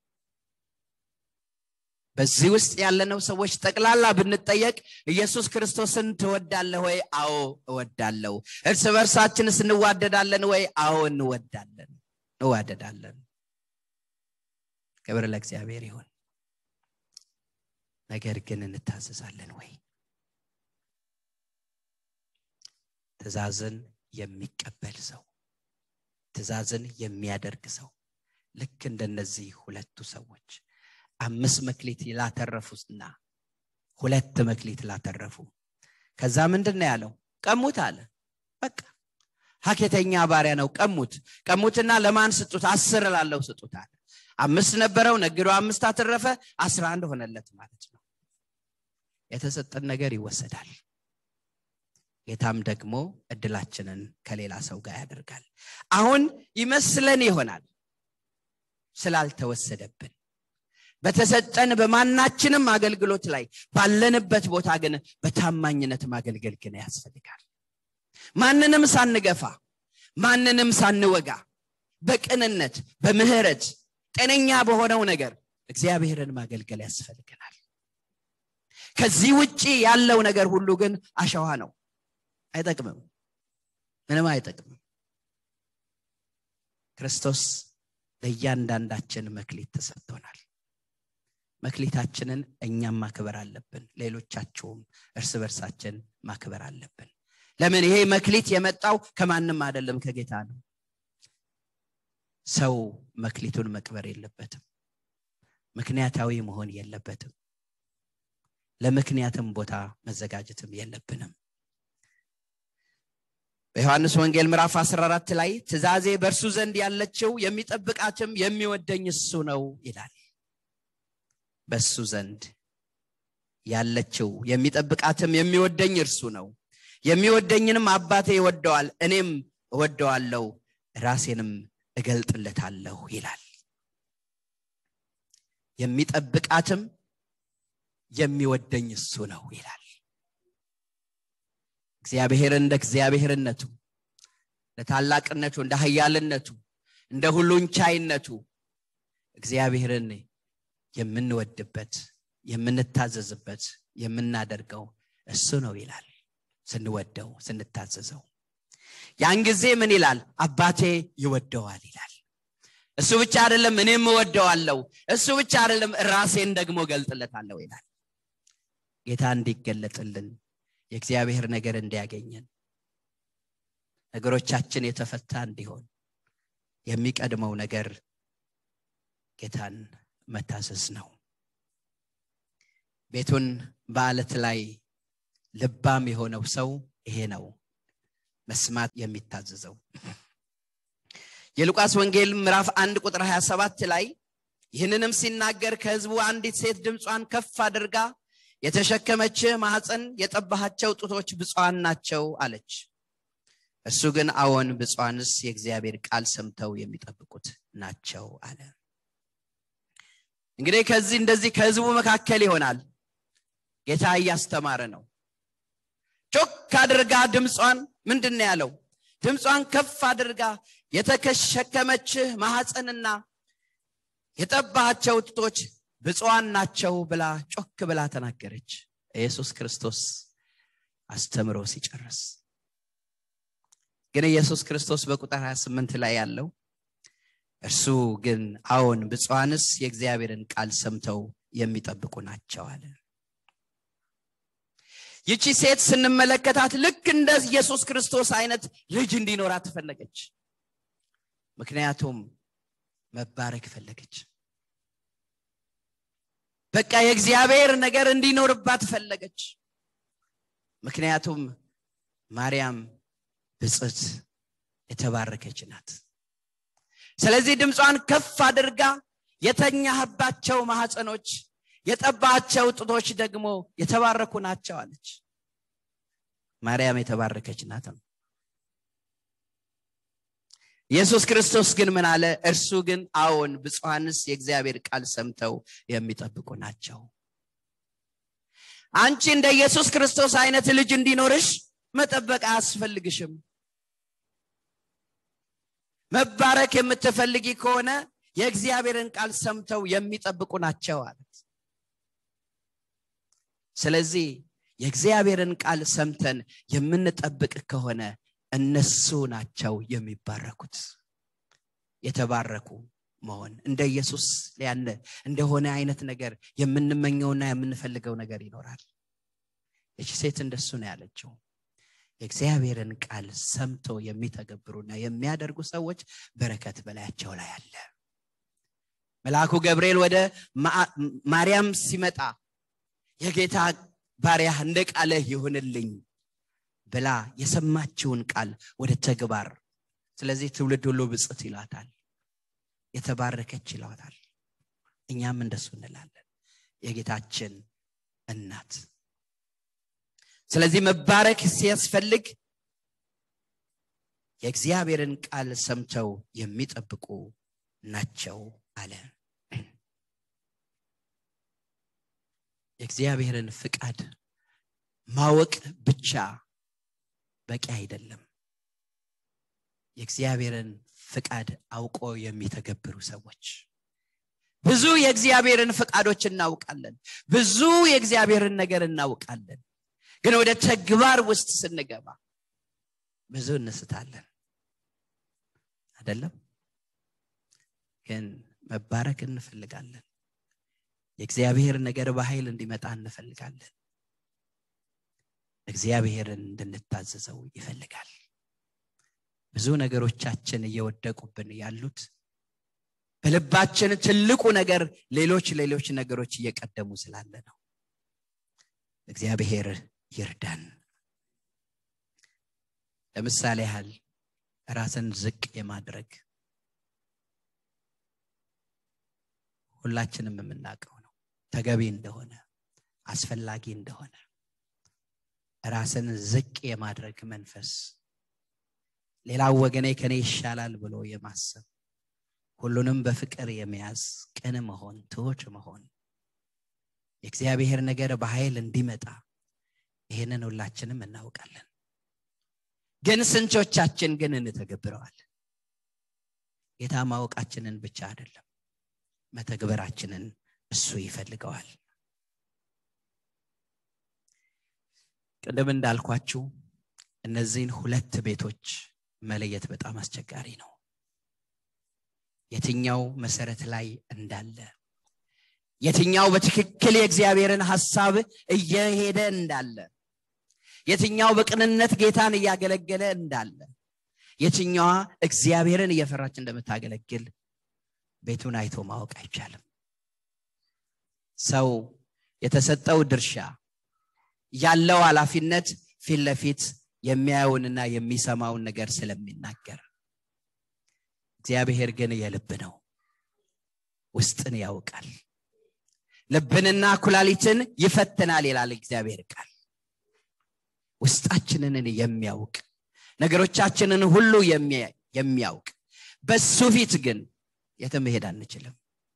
በዚህ ውስጥ ያለነው ሰዎች ጠቅላላ ብንጠየቅ ኢየሱስ ክርስቶስን ትወዳለህ ወይ አዎ እወዳለሁ እርስ በርሳችንስ እንዋደዳለን ወይ አዎ እንወዳለን እንዋደዳለን ክብር ለእግዚአብሔር ይሁን ነገር ግን እንታዘዛለን ወይ ትእዛዝን የሚቀበል ሰው ትእዛዝን የሚያደርግ ሰው ልክ እንደነዚህ ሁለቱ ሰዎች አምስት መክሊት ላተረፉና ሁለት መክሊት ላተረፉ ከዛ ምንድን ነው ያለው ቀሙት አለ በቃ ሀኬተኛ ባሪያ ነው ቀሙት ቀሙትና ለማን ስጡት አስር ላለው ስጡት አለ አምስት ነበረው ነግዶ አምስት አተረፈ አስራ አንድ ሆነለት ማለት ነው የተሰጠን ነገር ይወሰዳል ጌታም ደግሞ እድላችንን ከሌላ ሰው ጋር ያደርጋል አሁን ይመስለን ይሆናል ስላልተወሰደብን በተሰጠን በማናችንም አገልግሎት ላይ ባለንበት ቦታ ግን በታማኝነት ማገልገል ግን ያስፈልጋል ማንንም ሳንገፋ ማንንም ሳንወጋ በቅንነት በምህረት ጤነኛ በሆነው ነገር እግዚአብሔርን ማገልገል ያስፈልገናል ከዚህ ውጪ ያለው ነገር ሁሉ ግን አሸዋ ነው አይጠቅምም ምንም አይጠቅምም ክርስቶስ ለእያንዳንዳችን መክሊት ተሰጥቶናል መክሊታችንን እኛም ማክበር አለብን ሌሎቻችሁም እርስ በርሳችን ማክበር አለብን ለምን ይሄ መክሊት የመጣው ከማንም አይደለም ከጌታ ነው ሰው መክሊቱን መቅበር የለበትም ምክንያታዊ መሆን የለበትም ለምክንያትም ቦታ መዘጋጀትም የለብንም በዮሐንስ ወንጌል ምዕራፍ 14 ላይ ትእዛዜ በእርሱ ዘንድ ያለችው የሚጠብቃትም የሚወደኝ እሱ ነው ይላል በሱ ዘንድ ያለችው የሚጠብቃትም የሚወደኝ እርሱ ነው የሚወደኝንም አባቴ ይወደዋል እኔም እወደዋለሁ ራሴንም እገልጥለታለሁ ይላል የሚጠብቃትም የሚወደኝ እሱ ነው ይላል እግዚአብሔር እንደ እግዚአብሔርነቱ ለታላቅነቱ እንደ ሀያልነቱ እንደ ሁሉን ቻይነቱ እግዚአብሔርን የምንወድበት የምንታዘዝበት የምናደርገው እሱ ነው ይላል ስንወደው ስንታዘዘው ያን ጊዜ ምን ይላል አባቴ ይወደዋል ይላል እሱ ብቻ አይደለም እኔም እወደዋለሁ እሱ ብቻ አይደለም ራሴን ደግሞ ገልጥለታለሁ ይላል ጌታ እንዲገለጥልን የእግዚአብሔር ነገር እንዲያገኘን ነገሮቻችን የተፈታ እንዲሆን የሚቀድመው ነገር ጌታን መታዘዝ ነው ቤቱን በአለት ላይ ልባም የሆነው ሰው ይሄ ነው መስማት የሚታዘዘው የሉቃስ ወንጌል ምዕራፍ አንድ ቁጥር 27 ላይ ይህንንም ሲናገር ከህዝቡ አንዲት ሴት ድምጿን ከፍ አድርጋ የተሸከመችህ ማህፀን የጠባሃቸው ጡቶች ብፁዓን ናቸው አለች እሱ ግን አዎን ብፁዓንስ የእግዚአብሔር ቃል ሰምተው የሚጠብቁት ናቸው አለ እንግዲህ ከዚህ እንደዚህ ከህዝቡ መካከል ይሆናል ጌታ እያስተማረ ነው ጮክ አድርጋ ድምጿን ምንድን ነው ያለው ድምጿን ከፍ አድርጋ የተሸከመችህ ማሐፀንና የጠባሃቸው ጡቶች ብፁዓን ናቸው ብላ ጮክ ብላ ተናገረች ኢየሱስ ክርስቶስ አስተምሮ ሲጨርስ ግን ኢየሱስ ክርስቶስ በቁጥር 28 ላይ ያለው እርሱ ግን አዎን ብፁዓንስ የእግዚአብሔርን ቃል ሰምተው የሚጠብቁ ናቸው አለ ይቺ ሴት ስንመለከታት ልክ እንደ ኢየሱስ ክርስቶስ አይነት ልጅ እንዲኖራት ፈለገች ምክንያቱም መባረክ ፈለገች በቃ የእግዚአብሔር ነገር እንዲኖርባት ፈለገች ምክንያቱም ማርያም ብጽት የተባረከች ናት ስለዚህ ድምጿን ከፍ አድርጋ የተኛህባቸው ማህፀኖች የጠባቸው ጡቶች ደግሞ የተባረኩ ናቸው አለች ማርያም የተባረከች ናት ነው ኢየሱስ ክርስቶስ ግን ምን አለ እርሱ ግን አዎን ብፁዓንስ የእግዚአብሔር ቃል ሰምተው የሚጠብቁ ናቸው አንቺ እንደ ኢየሱስ ክርስቶስ አይነት ልጅ እንዲኖርሽ መጠበቅ አያስፈልግሽም መባረክ የምትፈልጊ ከሆነ የእግዚአብሔርን ቃል ሰምተው የሚጠብቁ ናቸው አለት ስለዚህ የእግዚአብሔርን ቃል ሰምተን የምንጠብቅ ከሆነ እነሱ ናቸው የሚባረኩት የተባረኩ መሆን እንደ ኢየሱስ ያለ እንደሆነ አይነት ነገር የምንመኘውና የምንፈልገው ነገር ይኖራል ይቺ ሴት እንደሱ ነው ያለችው የእግዚአብሔርን ቃል ሰምቶ የሚተገብሩና የሚያደርጉ ሰዎች በረከት በላያቸው ላይ አለ መልአኩ ገብርኤል ወደ ማርያም ሲመጣ የጌታ ባሪያ እንደ ቃልህ ይሁንልኝ ብላ የሰማችውን ቃል ወደ ተግባር ስለዚህ ትውልድ ሁሉ ብጽት ይላታል የተባረከች ይለዋታል እኛም እንደሱ እንላለን የጌታችን እናት ስለዚህ መባረክ ሲያስፈልግ የእግዚአብሔርን ቃል ሰምተው የሚጠብቁ ናቸው አለ የእግዚአብሔርን ፍቃድ ማወቅ ብቻ በቂ አይደለም የእግዚአብሔርን ፍቃድ አውቆ የሚተገብሩ ሰዎች ብዙ የእግዚአብሔርን ፍቃዶች እናውቃለን ብዙ የእግዚአብሔርን ነገር እናውቃለን ግን ወደ ተግባር ውስጥ ስንገባ ብዙ እንስታለን አይደለም ግን መባረክ እንፈልጋለን የእግዚአብሔር ነገር በኃይል እንዲመጣ እንፈልጋለን እግዚአብሔርን እንድንታዘዘው ይፈልጋል ብዙ ነገሮቻችን እየወደቁብን ያሉት በልባችን ትልቁ ነገር ሌሎች ሌሎች ነገሮች እየቀደሙ ስላለ ነው እግዚአብሔር ይርዳን ለምሳሌ ያህል ራስን ዝቅ የማድረግ ሁላችንም የምናውቀው ነው ተገቢ እንደሆነ አስፈላጊ እንደሆነ ራስን ዝቅ የማድረግ መንፈስ ሌላው ወገኔ ከኔ ይሻላል ብሎ የማሰብ ሁሉንም በፍቅር የመያዝ ቅን መሆን ትሁት መሆን የእግዚአብሔር ነገር በኃይል እንዲመጣ ይህንን ሁላችንም እናውቃለን ግን ስንቶቻችን ግን እንተገብረዋል ጌታ ማወቃችንን ብቻ አይደለም መተግበራችንን እሱ ይፈልገዋል ቅድም እንዳልኳችሁ እነዚህን ሁለት ቤቶች መለየት በጣም አስቸጋሪ ነው የትኛው መሰረት ላይ እንዳለ የትኛው በትክክል የእግዚአብሔርን ሐሳብ እየሄደ እንዳለ የትኛው በቅንነት ጌታን እያገለገለ እንዳለ የትኛዋ እግዚአብሔርን እየፈራች እንደምታገለግል ቤቱን አይቶ ማወቅ አይቻልም ሰው የተሰጠው ድርሻ ያለው ኃላፊነት ፊት ለፊት የሚያየውንና የሚሰማውን ነገር ስለሚናገር እግዚአብሔር ግን የልብ ነው ውስጥን ያውቃል ልብንና ኩላሊትን ይፈትናል ይላል እግዚአብሔር ቃል ውስጣችንን የሚያውቅ ነገሮቻችንን ሁሉ የሚያውቅ በሱ ፊት ግን የትም መሄድ አንችልም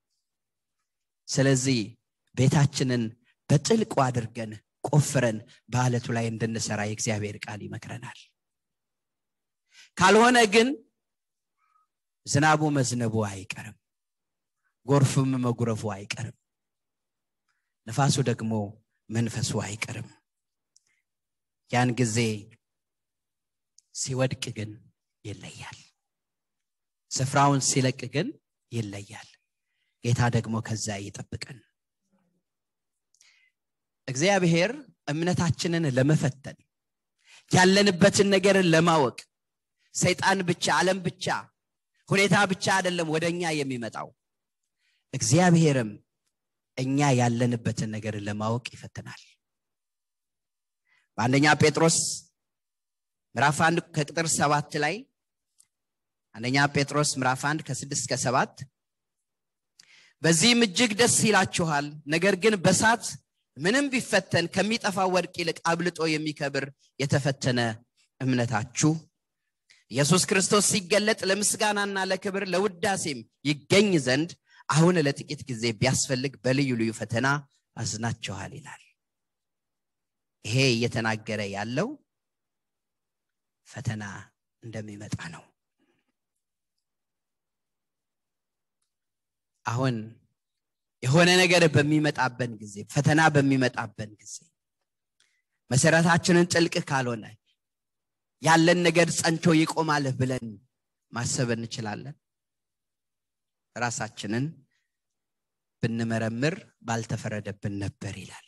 ስለዚህ ቤታችንን በጥልቁ አድርገን ቆፍረን በአለቱ ላይ እንድንሰራ የእግዚአብሔር ቃል ይመክረናል ካልሆነ ግን ዝናቡ መዝነቡ አይቀርም ጎርፍም መጉረፉ አይቀርም ነፋሱ ደግሞ መንፈሱ አይቀርም ያን ጊዜ ሲወድቅ ግን ይለያል ስፍራውን ሲለቅ ግን ይለያል ጌታ ደግሞ ከዛ ይጠብቀን እግዚአብሔር እምነታችንን ለመፈተን ያለንበትን ነገር ለማወቅ ሰይጣን ብቻ ዓለም ብቻ ሁኔታ ብቻ አይደለም ወደ እኛ የሚመጣው እግዚአብሔርም እኛ ያለንበትን ነገር ለማወቅ ይፈትናል በአንደኛ ጴጥሮስ ምዕራፍ አንድ ከቅጥር ሰባት ላይ አንደኛ ጴጥሮስ ምዕራፍ አንድ ከስድስት ከሰባት በዚህም እጅግ ደስ ይላችኋል ነገር ግን በሳት ምንም ቢፈተን ከሚጠፋ ወርቅ ይልቅ አብልጦ የሚከብር የተፈተነ እምነታችሁ ኢየሱስ ክርስቶስ ሲገለጥ ለምስጋናና ለክብር ለውዳሴም ይገኝ ዘንድ አሁን ለጥቂት ጊዜ ቢያስፈልግ በልዩ ልዩ ፈተና አዝናችኋል ይላል ይሄ እየተናገረ ያለው ፈተና እንደሚመጣ ነው አሁን የሆነ ነገር በሚመጣበን ጊዜ ፈተና በሚመጣበን ጊዜ መሰረታችንን ጥልቅ ካልሆነ ያለን ነገር ጸንቶ ይቆማል ብለን ማሰብ እንችላለን ራሳችንን ብንመረምር ባልተፈረደብን ነበር ይላል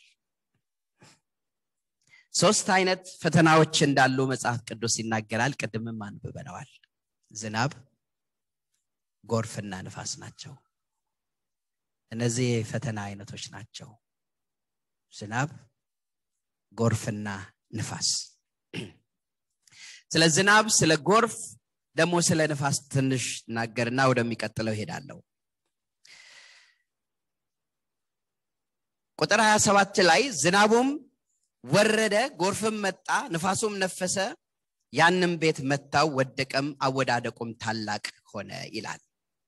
ሶስት አይነት ፈተናዎች እንዳሉ መጽሐፍ ቅዱስ ይናገራል ቅድምም አንብበነዋል ዝናብ ጎርፍና ንፋስ ናቸው እነዚህ የፈተና አይነቶች ናቸው ዝናብ ጎርፍና ንፋስ ስለ ዝናብ ስለ ጎርፍ ደግሞ ስለ ንፋስ ትንሽ ናገርና ወደሚቀጥለው ይሄዳለሁ ቁጥር 27 ላይ ዝናቡም ወረደ ጎርፍም መጣ ንፋሱም ነፈሰ ያንም ቤት መታው ወደቀም አወዳደቁም ታላቅ ሆነ ይላል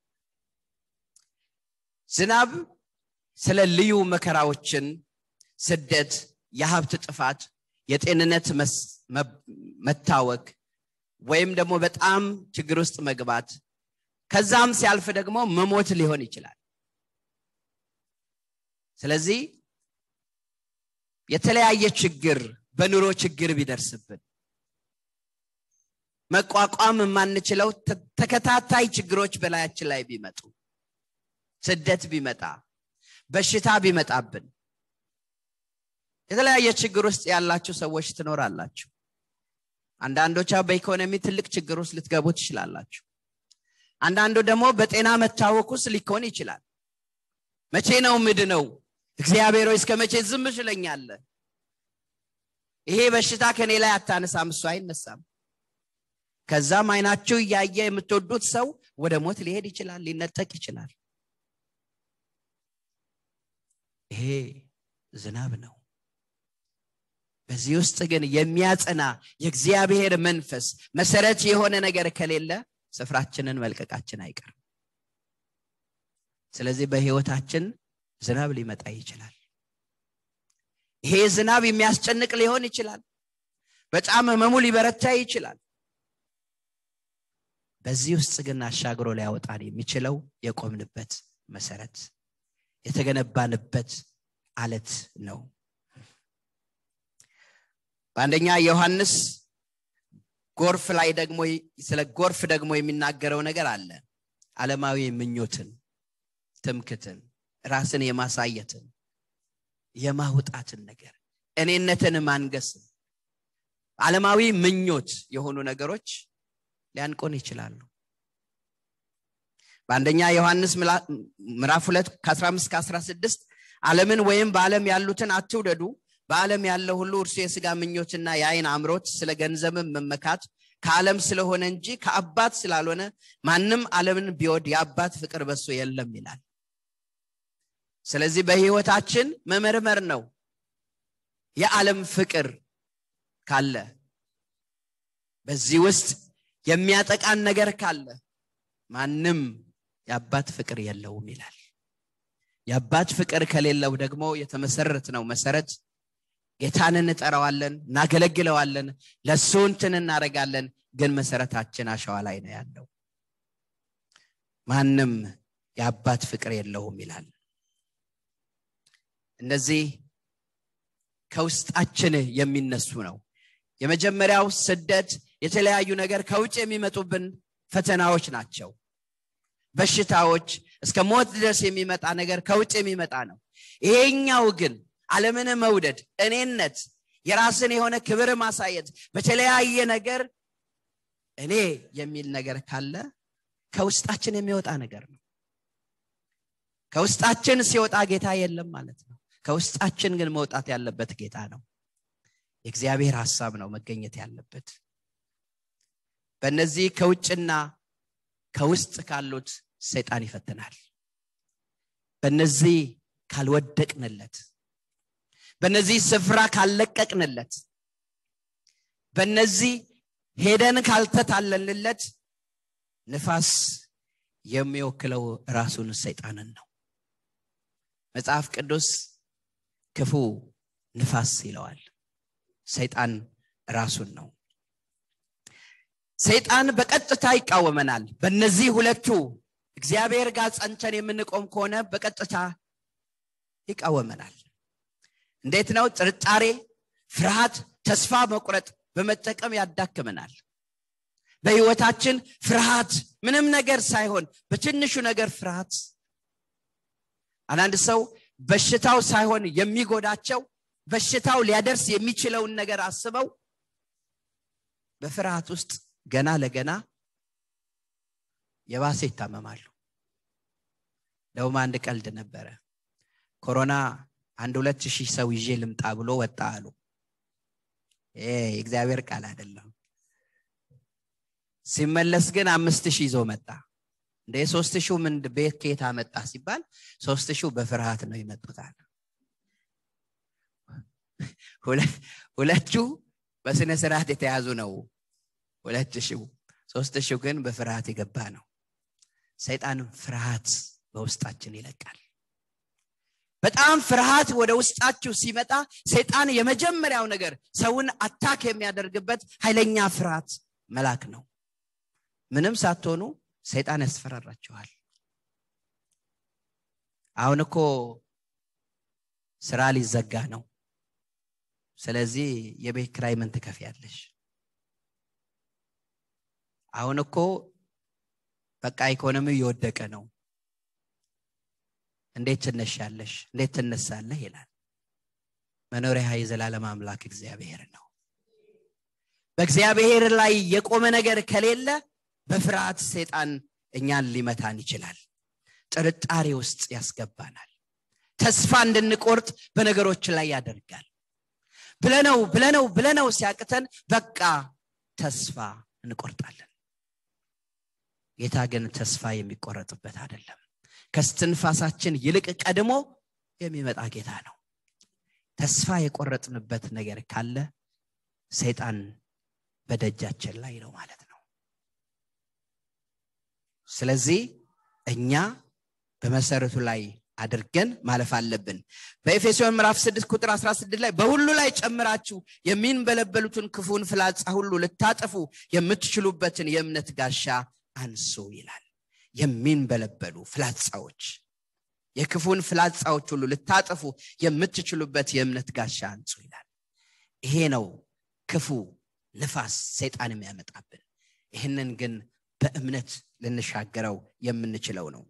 ዝናብ ስለ ልዩ መከራዎችን ስደት የሀብት ጥፋት የጤንነት መታወክ ወይም ደግሞ በጣም ችግር ውስጥ መግባት ከዛም ሲያልፍ ደግሞ መሞት ሊሆን ይችላል ስለዚህ የተለያየ ችግር በኑሮ ችግር ቢደርስብን መቋቋም የማንችለው ተከታታይ ችግሮች በላያችን ላይ ቢመጡ ስደት ቢመጣ በሽታ ቢመጣብን የተለያየ ችግር ውስጥ ያላችሁ ሰዎች ትኖራላችሁ አንዳንዶቻ በኢኮኖሚ ትልቅ ችግር ውስጥ ልትገቡ ትችላላችሁ አንዳንዱ ደግሞ በጤና መታወክ ውስጥ ሊሆን ይችላል መቼ ነው ምድ ነው እግዚአብሔር እስከ መቼ ዝም ሽለኛለ ይሄ በሽታ ከኔ ላይ አታነሳም እሱ አይነሳም ከዛም አይናችሁ እያየ የምትወዱት ሰው ወደ ሞት ሊሄድ ይችላል ሊነጠቅ ይችላል ይሄ ዝናብ ነው በዚህ ውስጥ ግን የሚያጸና የእግዚአብሔር መንፈስ መሰረት የሆነ ነገር ከሌለ ስፍራችንን መልቀቃችን አይቀርም ስለዚህ በህይወታችን ዝናብ ሊመጣ ይችላል ይሄ ዝናብ የሚያስጨንቅ ሊሆን ይችላል በጣም ህመሙ ሊበረታ ይችላል በዚህ ውስጥ ግን አሻግሮ ሊያወጣን የሚችለው የቆምንበት መሰረት የተገነባንበት አለት ነው በአንደኛ ዮሐንስ ጎርፍ ላይ ደግሞ ስለ ጎርፍ ደግሞ የሚናገረው ነገር አለ ዓለማዊ ምኞትን ትምክትን ራስን የማሳየትን የማውጣትን ነገር እኔነትን ማንገስን ዓለማዊ ምኞት የሆኑ ነገሮች ሊያንቆን ይችላሉ በአንደኛ ዮሐንስ ምዕራፍ 2 ከ15 16 ዓለምን ወይም በዓለም ያሉትን አትውደዱ በዓለም ያለው ሁሉ እርሱ የስጋ ምኞትና የአይን አምሮት ስለ ገንዘብን መመካት ከዓለም ስለሆነ እንጂ ከአባት ስላልሆነ ማንም ዓለምን ቢወድ የአባት ፍቅር በሱ የለም ይላል ስለዚህ በህይወታችን መመርመር ነው የዓለም ፍቅር ካለ በዚህ ውስጥ የሚያጠቃን ነገር ካለ ማንም የአባት ፍቅር የለውም ይላል የአባት ፍቅር ከሌለው ደግሞ የተመሰረት ነው መሰረት ጌታን እንጠራዋለን እናገለግለዋለን ለእሱ እንትን እናደረጋለን ግን መሰረታችን አሸዋ ላይ ነው ያለው ማንም የአባት ፍቅር የለውም ይላል እነዚህ ከውስጣችን የሚነሱ ነው የመጀመሪያው ስደት የተለያዩ ነገር ከውጭ የሚመጡብን ፈተናዎች ናቸው በሽታዎች እስከ ሞት ድረስ የሚመጣ ነገር ከውጭ የሚመጣ ነው ይሄኛው ግን ዓለምን መውደድ እኔነት የራስን የሆነ ክብር ማሳየት በተለያየ ነገር እኔ የሚል ነገር ካለ ከውስጣችን የሚወጣ ነገር ነው ከውስጣችን ሲወጣ ጌታ የለም ማለት ነው ከውስጣችን ግን መውጣት ያለበት ጌታ ነው የእግዚአብሔር ሀሳብ ነው መገኘት ያለበት በእነዚህ ከውጭና ከውስጥ ካሉት ሰይጣን ይፈትናል በእነዚህ ካልወደቅንለት በእነዚህ ስፍራ ካልለቀቅንለት በእነዚህ ሄደን ካልተታለንለት ንፋስ የሚወክለው ራሱን ሰይጣንን ነው መጽሐፍ ቅዱስ ክፉ ንፋስ ይለዋል ሰይጣን ራሱን ነው ሰይጣን በቀጥታ ይቃወመናል በእነዚህ ሁለቱ እግዚአብሔር ጋር ጸንተን የምንቆም ከሆነ በቀጥታ ይቃወመናል እንዴት ነው ጥርጣሬ ፍርሃት ተስፋ መቁረጥ በመጠቀም ያዳክመናል በህይወታችን ፍርሃት ምንም ነገር ሳይሆን በትንሹ ነገር ፍርሃት አንዳንድ ሰው በሽታው ሳይሆን የሚጎዳቸው በሽታው ሊያደርስ የሚችለውን ነገር አስበው በፍርሃት ውስጥ ገና ለገና የባሰ ይታመማሉ ደውም አንድ ቀልድ ነበረ ኮሮና አንድ ሁለት ሺህ ሰው ይዤ ልምጣ ብሎ ወጣ አሉ የእግዚአብሔር ቃል አይደለም ሲመለስ ግን አምስት ሺህ ይዞ መጣ እንደ ሶስት ሺው ምን ቤት ከየት አመጣ ሲባል ሶስት ሺው በፍርሃት ነው ይመጡታል ሁለቱ በስነ ስርዓት የተያዙ ነው ሁለት ሺው ሶስት ሺው ግን በፍርሃት የገባ ነው ሰይጣን ፍርሃት በውስጣችን ይለቃል በጣም ፍርሃት ወደ ውስጣችሁ ሲመጣ ሰይጣን የመጀመሪያው ነገር ሰውን አታክ የሚያደርግበት ኃይለኛ ፍርሃት መላክ ነው ምንም ሳትሆኑ ሰይጣን ያስፈራራችኋል አሁን እኮ ስራ ሊዘጋ ነው ስለዚህ የቤት ክራይ ምን ትከፍያለሽ አሁን እኮ በቃ ኢኮኖሚው እየወደቀ ነው እንዴት ትነሻለሽ እንዴት ትነሳለህ ይላል መኖሪያ የዘላለም አምላክ እግዚአብሔር ነው በእግዚአብሔር ላይ የቆመ ነገር ከሌለ በፍርሃት ሰይጣን እኛን ሊመታን ይችላል ጥርጣሬ ውስጥ ያስገባናል ተስፋ እንድንቆርጥ በነገሮች ላይ ያደርጋል ብለነው ብለነው ብለነው ሲያቅተን በቃ ተስፋ እንቆርጣለን ጌታ ግን ተስፋ የሚቆረጥበት አይደለም ከስትንፋሳችን ይልቅ ቀድሞ የሚመጣ ጌታ ነው ተስፋ የቆረጥንበት ነገር ካለ ሰይጣን በደጃችን ላይ ነው ማለት ነው ስለዚህ እኛ በመሰረቱ ላይ አድርገን ማለፍ አለብን በኤፌሶን ምዕራፍ 6 ቁጥር 16 ላይ በሁሉ ላይ ጨምራችሁ የሚንበለበሉትን ክፉን ፍላጻ ሁሉ ልታጠፉ የምትችሉበትን የእምነት ጋሻ አንሱ ይላል የሚንበለበሉ ፍላጻዎች የክፉን ፍላጻዎች ሁሉ ልታጠፉ የምትችሉበት የእምነት ጋሻ አንሱ ይላል ይሄ ነው ክፉ ንፋስ ሰይጣን የሚያመጣብን ይህንን ግን በእምነት ልንሻገረው የምንችለው ነው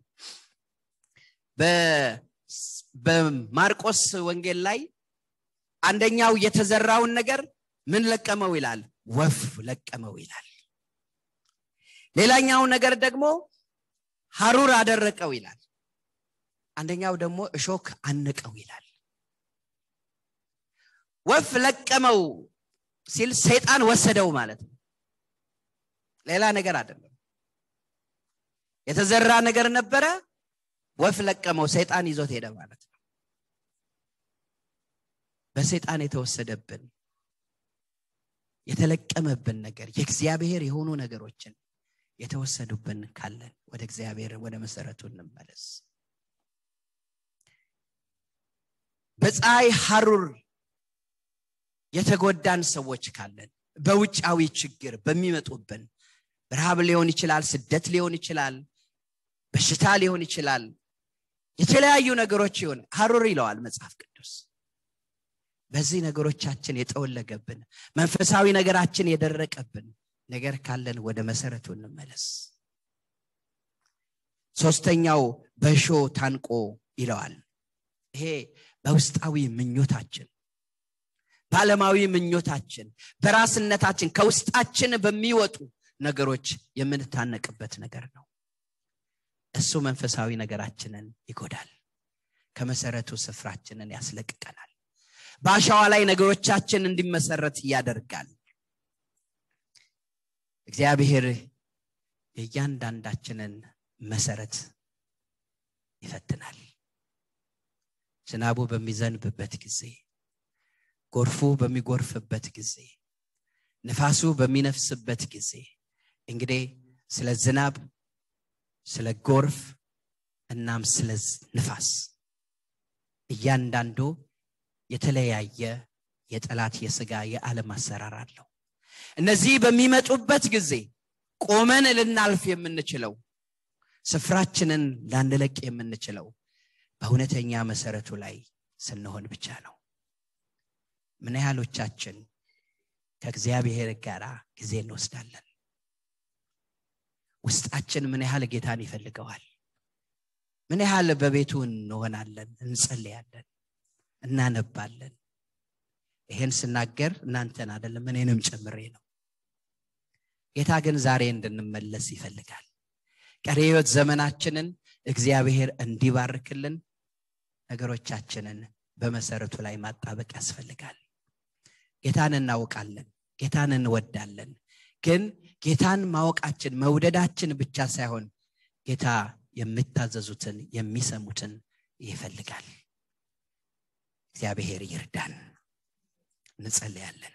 በማርቆስ ወንጌል ላይ አንደኛው የተዘራውን ነገር ምን ለቀመው ይላል ወፍ ለቀመው ይላል ሌላኛው ነገር ደግሞ ሀሩር አደረቀው ይላል አንደኛው ደግሞ እሾክ አንቀው ይላል ወፍ ለቀመው ሲል ሰይጣን ወሰደው ማለት ነው ሌላ ነገር አይደለም የተዘራ ነገር ነበረ ወፍ ለቀመው ሰይጣን ይዞት ሄደ ማለት ነው በሰይጣን የተወሰደብን የተለቀመብን ነገር የእግዚአብሔር የሆኑ ነገሮችን የተወሰዱብን ካለን ወደ እግዚአብሔር ወደ መሰረቱ እንመለስ በፀሐይ ሐሩር የተጎዳን ሰዎች ካለን በውጫዊ ችግር በሚመጡብን ረሃብ ሊሆን ይችላል ስደት ሊሆን ይችላል በሽታ ሊሆን ይችላል የተለያዩ ነገሮች ይሆን ሐሩር ይለዋል መጽሐፍ ቅዱስ በዚህ ነገሮቻችን የጠወለገብን መንፈሳዊ ነገራችን የደረቀብን ነገር ካለን ወደ መሰረቱ እንመለስ ሶስተኛው በሾ ታንቆ ይለዋል ይሄ በውስጣዊ ምኞታችን በዓለማዊ ምኞታችን በራስነታችን ከውስጣችን በሚወጡ ነገሮች የምንታነቅበት ነገር ነው እሱ መንፈሳዊ ነገራችንን ይጎዳል ከመሰረቱ ስፍራችንን ያስለቅቀናል በአሸዋ ላይ ነገሮቻችን እንዲመሰረት ያደርጋል እግዚአብሔር የእያንዳንዳችንን መሰረት ይፈትናል ዝናቡ በሚዘንብበት ጊዜ ጎርፉ በሚጎርፍበት ጊዜ ንፋሱ በሚነፍስበት ጊዜ እንግዲህ ስለ ዝናብ ስለ ጎርፍ እናም ስለ ንፋስ እያንዳንዱ የተለያየ የጠላት የስጋ የዓለም አሰራር አለው እነዚህ በሚመጡበት ጊዜ ቆመን ልናልፍ የምንችለው ስፍራችንን ላንለቅ የምንችለው በእውነተኛ መሰረቱ ላይ ስንሆን ብቻ ነው ምን ያህሎቻችን ከእግዚአብሔር ጋር ጊዜ እንወስዳለን ውስጣችን ምን ያህል ጌታን ይፈልገዋል ምን ያህል በቤቱ እንሆናለን እንጸልያለን እናነባለን ይሄን ስናገር እናንተን አደለም እኔንም ጨምሬ ነው ጌታ ግን ዛሬ እንድንመለስ ይፈልጋል ቀሪ ህይወት ዘመናችንን እግዚአብሔር እንዲባርክልን ነገሮቻችንን በመሰረቱ ላይ ማጣበቅ ያስፈልጋል ጌታን እናውቃለን ጌታን እንወዳለን ግን ጌታን ማወቃችን መውደዳችን ብቻ ሳይሆን ጌታ የሚታዘዙትን የሚሰሙትን ይፈልጋል እግዚአብሔር ይርዳን እንጸልያለን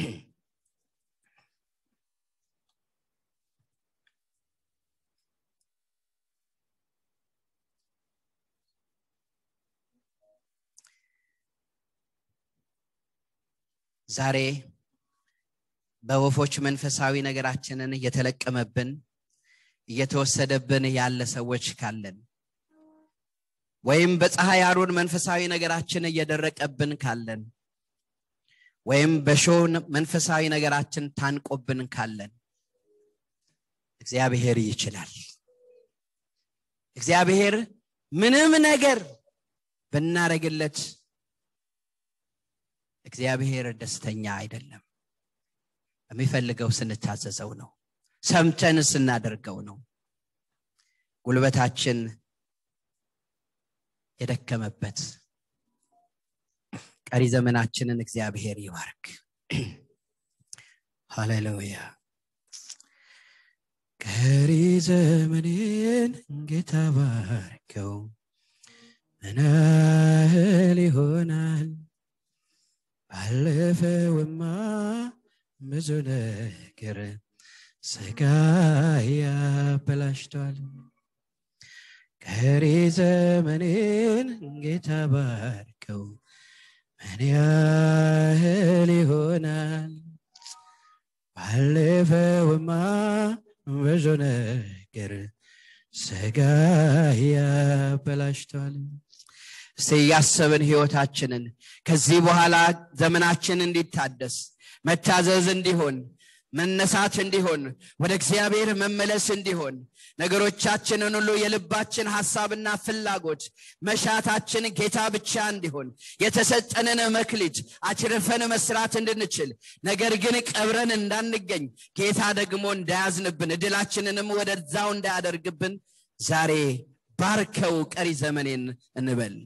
ዛሬ በወፎች መንፈሳዊ ነገራችንን እየተለቀመብን እየተወሰደብን ያለ ሰዎች ካለን ወይም በፀሐይ አሩን መንፈሳዊ ነገራችን እየደረቀብን ካለን ወይም በሾን መንፈሳዊ ነገራችን ታንቆብን ካለን እግዚአብሔር ይችላል እግዚአብሔር ምንም ነገር ብናረግለት እግዚአብሔር ደስተኛ አይደለም የሚፈልገው ስንታዘዘው ነው ሰምተን ስናደርገው ነው ጉልበታችን የደከመበት ቀሪ ዘመናችንን እግዚአብሔር ይባርክ ሃሌሉያ ቀሪ ዘመኔን ጌታ ባርከው ምን ያህል ይሆናል ብዙ ነገር ስጋ ያበላሽቷል ቀሪ ዘመኔን ጌታ ባርከው ምን ያህል ይሆናል ባለፈውማ ብዙ ነገር ስጋ ያበላሽቷል እስቲ እያሰብን ህይወታችንን ከዚህ በኋላ ዘመናችን እንዲታደስ መታዘዝ እንዲሆን መነሳት እንዲሆን ወደ እግዚአብሔር መመለስ እንዲሆን ነገሮቻችንን ሁሉ የልባችን ሐሳብና ፍላጎት መሻታችን ጌታ ብቻ እንዲሆን የተሰጠንን መክሊት አችርፈን መስራት እንድንችል ነገር ግን ቀብረን እንዳንገኝ ጌታ ደግሞ እንዳያዝንብን እድላችንንም ወደዛው እንዳያደርግብን ዛሬ ባርከው ቀሪ ዘመኔን እንበል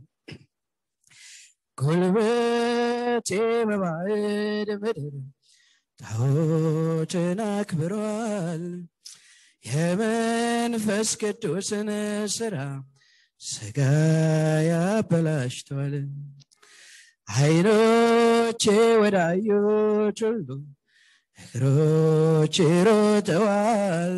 ጉልበቴ በባዕድ ምድር ጣዖትን አክብሯል የመንፈስ ቅዱስን ስራ ስጋ ያበላሽቷል አይኖቼ ወዳዮች ሁሉ እግሮች ሮጠዋል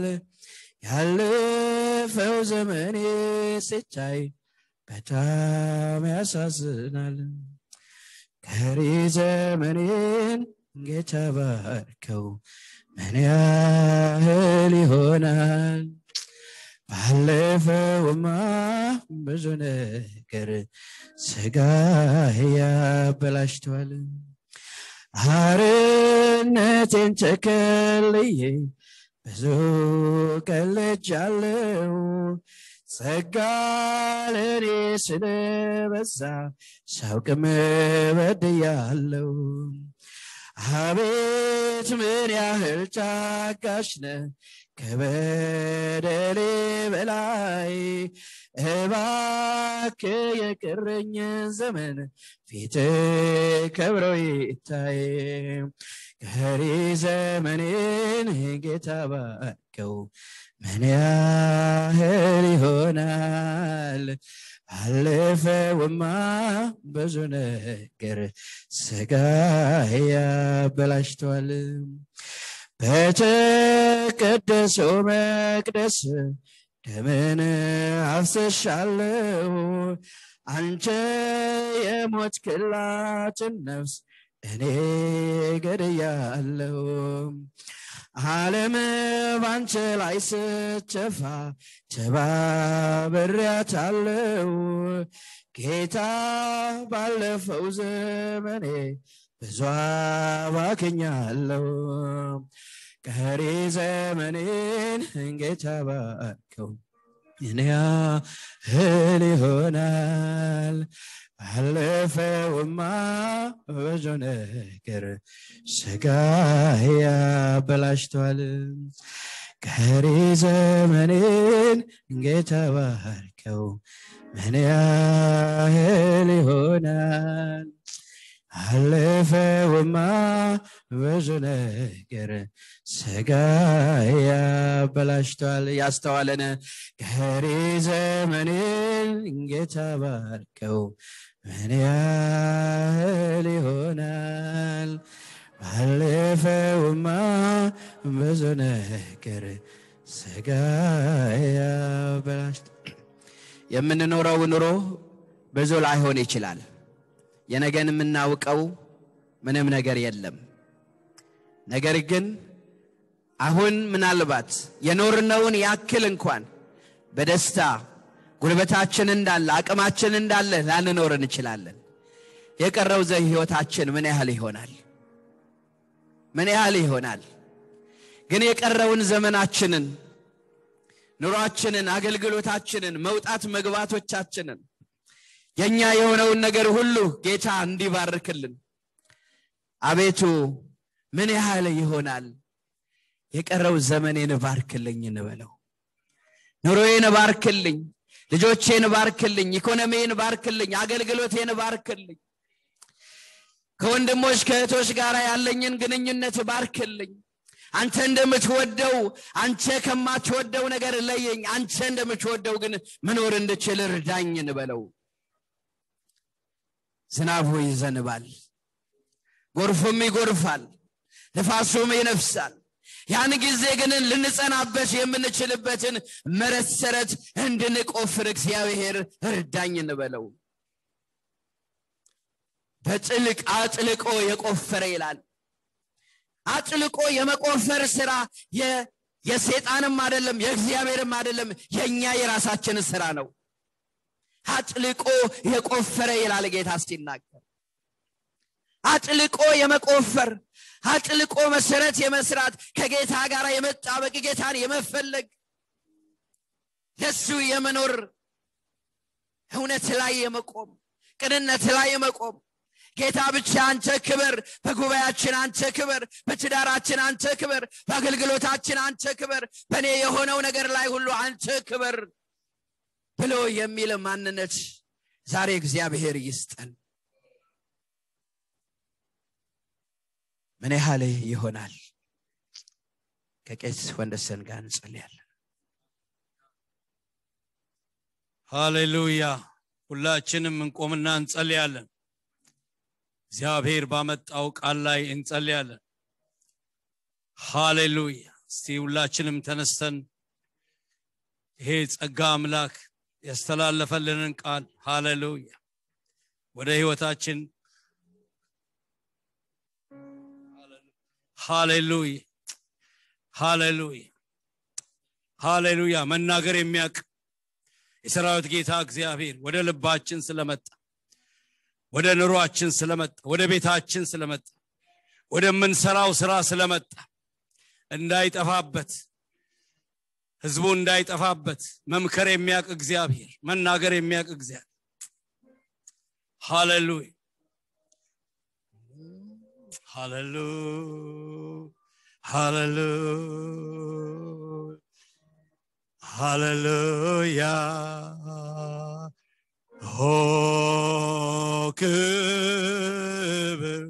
ያለፈው ዘመኔ ሲታይ በጣም ያሳዝናል ከሪ ዘመኔን ጌታ ባርከው ምን ያህል ይሆናል ባለፈውማ ብዙ ነገር ስጋ ያበላሽቷል አርነቴን ተከልዬ ብዙ ቀልጃለው ጸጋ ለኔ ስለበዛ ሳውቅም በድያለው አቤት ምን ያህል ታጋሽ ነ ከበደሌ በላይ እባክ የቀረኝ ዘመን ፊት ከብሮ ይታይ ቀሪ ዘመኔን ጌታ ባርከው ምን ያህል ይሆናል ባለፈውማ ብዙ ነገር ስጋ ያበላሽቷል በተቀደሰው መቅደስ ደምን አፍሰሻለው አንተ የሞት ክላትን ነፍስ እኔ ገድያለው ዓለም ባንተ ላይ ስተፋ ተባብሬያታለው ጌታ ባለፈው ዘመኔ ብዙ አባክኛለው ቀሪ ዘመኔን ጌታ ባርከው እኔ ያህል ይሆናል ባለፈውማ ብዙ ነገር ስጋ ያበላሽቷል ቀሪ ዘመኔን ጌታ ባርከው ምን ያህል ይሆናል አለፈውማ ብዙ ነገር ስጋ ያበላሽቷል ያስተዋለን ቀሪ ዘመኔን ጌታ ባርከው ምን ያህል ይሆናል ባለፈውማ ብዙ ነገር ስጋ ያበላሽቷል የምንኖረው ኑሮ ብዙ ላይሆን ይችላል የነገን የምናውቀው ምንም ነገር የለም ነገር ግን አሁን ምናልባት የኖርነውን ያክል እንኳን በደስታ ጉልበታችን እንዳለ አቅማችን እንዳለ ላንኖር እንችላለን የቀረው ዘ ህይወታችን ምን ያህል ይሆናል ምን ያህል ይሆናል ግን የቀረውን ዘመናችንን ኑሯችንን አገልግሎታችንን መውጣት መግባቶቻችንን የኛ የሆነውን ነገር ሁሉ ጌታ እንዲባርክልን አቤቱ ምን ያህል ይሆናል የቀረው ዘመኔን ባርክልኝ እንበለው ኑሮዬን ባርክልኝ ልጆቼን ባርክልኝ ኢኮኖሚን ባርክልኝ አገልግሎቴን ባርክልኝ ከወንድሞች ከእህቶች ጋር ያለኝን ግንኙነት ባርክልኝ አንተ እንደምትወደው አንተ ከማትወደው ነገር ለየኝ አንተ እንደምትወደው ግን መኖር እንድችል እርዳኝ እንበለው ዝናቡ ይዘንባል ጎርፉም ይጎርፋል ንፋሱም ይነፍሳል ያን ጊዜ ግን ልንጸናበት የምንችልበትን መሰረት እንድንቆፍር እግዚአብሔር እርዳኝ እንበለው በጥልቅ አጥልቆ የቆፈረ ይላል አጥልቆ የመቆፈር ስራ የሴጣንም አይደለም የእግዚአብሔርም አይደለም የእኛ የራሳችን ስራ ነው አጥልቆ የቆፈረ ይላል ጌታ ሲናገር አጥልቆ የመቆፈር አጥልቆ መሰረት የመስራት ከጌታ ጋር የመጣበቅ ጌታን የመፈለግ ለሱ የመኖር እውነት ላይ የመቆም ቅንነት ላይ የመቆም ጌታ ብቻ አንተ ክብር በጉባኤያችን አንተ ክብር በትዳራችን አንተ ክብር በአገልግሎታችን አንተ ክብር በእኔ የሆነው ነገር ላይ ሁሉ አንተ ክብር ብሎ የሚል ማንነት ዛሬ እግዚአብሔር ይስጠን ምን ያህል ይሆናል ከቄስ ወንደሰን ጋር እንጸልያለን ሃሌሉያ ሁላችንም እንቆምና እንጸልያለን እግዚአብሔር ባመጣው ቃል ላይ እንጸልያለን ሃሌሉያ እስቲ ሁላችንም ተነስተን ይሄ ጸጋ አምላክ ያስተላለፈልንን ቃል ሃሌሉያ ወደ ህይወታችን ሃሌሉያ ሃሌሉያ ሃሌሉያ መናገር የሚያውቅ የሰራዊት ጌታ እግዚአብሔር ወደ ልባችን ስለመጣ ወደ ኑሯችን ስለመጣ ወደ ቤታችን ስለመጣ ወደምንሰራው ስራ ስለመጣ እንዳይጠፋበት ህዝቡ እንዳይጠፋበት መምከር የሚያውቅ እግዚአብሔር መናገር የሚያውቅ እግዚአብሔር ሃሌሉያ ሃሌሉያ ሃሌሉያ ሆ ክብር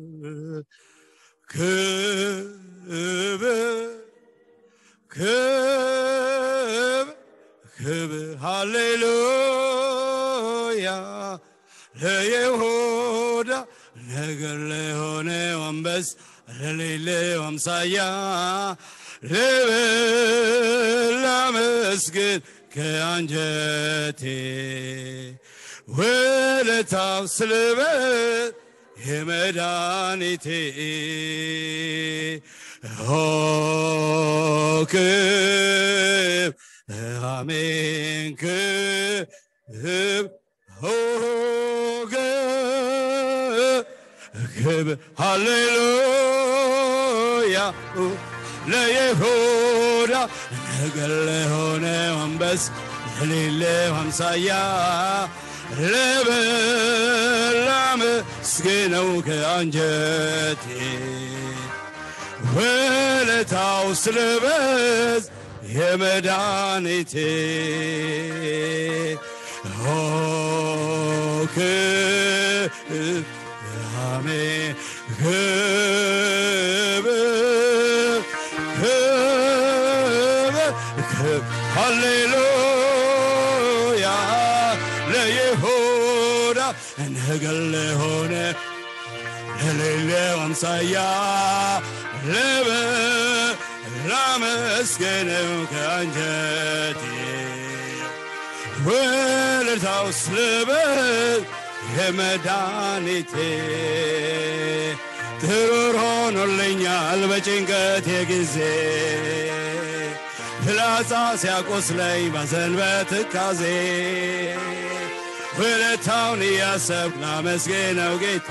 ክብር ክብር ክብር ሃሌሉያ ለይሁዳ ነገር ለሆነ ወንበስ ለሌለው አምሳያ ልብል ላመስግን ከአንጀቴ ውለታው ስለበት የመድኃኒቴ ሆ ክብ አሜን ክብ ሆ ክብ ሃሌሉያ ለይሁዳ ነገር ለሆነ ወንበስ ለሌለው አምሳያ ልብል ላመስግነው ከአንጀቴ ውለታው ስለበዝ የመድኃኒቴ ሆ ክብ አሜን ክብር ክብር ክብር ሃሌሉያ ለይሁዳ ነገር ለሆነ ለሌለው አምሳያ ልብል ላመስግነው ከአንጀቴ ውለታው ስለበዝ የመድኃኒቴ ጥሩር ሆኖልኛል በጭንቀቴ ጊዜ ፍላጻ ሲያቆስለኝ ባዘን በትካዜ ውለታውን እያሰብኩ ላመስግነው ጌታ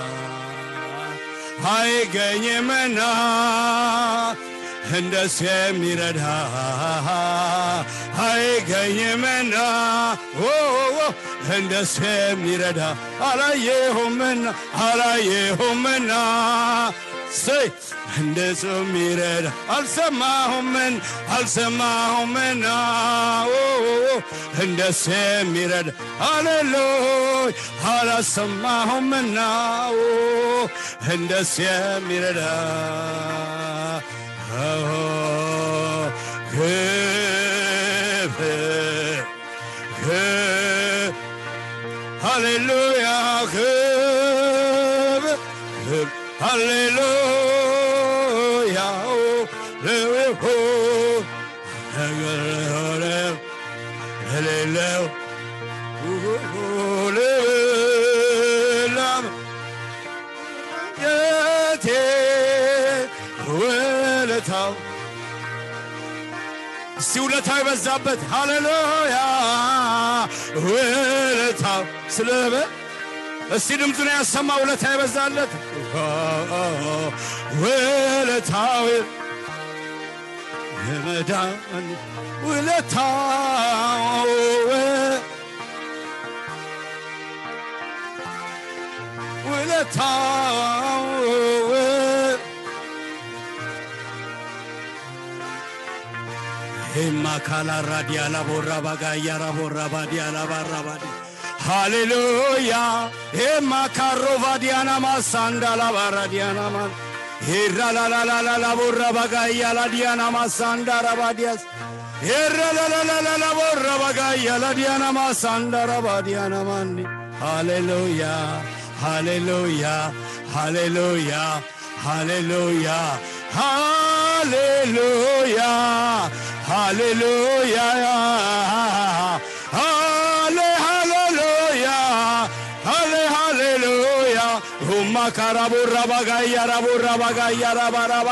አይገኝምና እንደሱ የሚረዳ አይገኝምና እንደሱ የሚረዳ አላየሁምና አላየሁምና ሰይ እንደሱ የሚረዳ አልሰማሁምን አልሰማሁምና እንደሱ የሚረዳ አሌሉይ አላሰማሁምና እንደሱ የሚረዳ ክብር ክብር ሃሌሉያ ክብር ክብር ሃሌሉያ ይሁን ነገር ሆነ የሌለው ልብላም የቴ ውለታው እስቲ ውለታው የበዛበት ሃሌሉያ ውለታው ስለበ እስቲ ድምፁን ያሰማ ውለታ የበዛለት ውለታው የመዳን ውለታው ውለታው ሄማካላ ራዲያላ ቦራ ባጋያራ ቦራ ባዲያላ ባራ ባዲ ሃሌሉያ ሄማካሮ ቫዲያና ማሳንዳላ ባራ ዲያና ማ ሄራላላላላ ቦራ ባጋያላ ዲያና ማሳንዳራ ባዲያስ ሄራላላላላ ቦራ ባጋያላ ዲያና ማሳንዳራ ባዲያና ማንዲ ሃሌሉያ ሃሌሉያ ሃሌሉያ ሃሌሉያ ሃሌሉያ ሃሌሉያ ሃሌ ሃሌሉያ ሃሌ ሃሌሉያ ሁማ ካራቦራ ባጋያ ራቦራ ባጋያ ራባራባ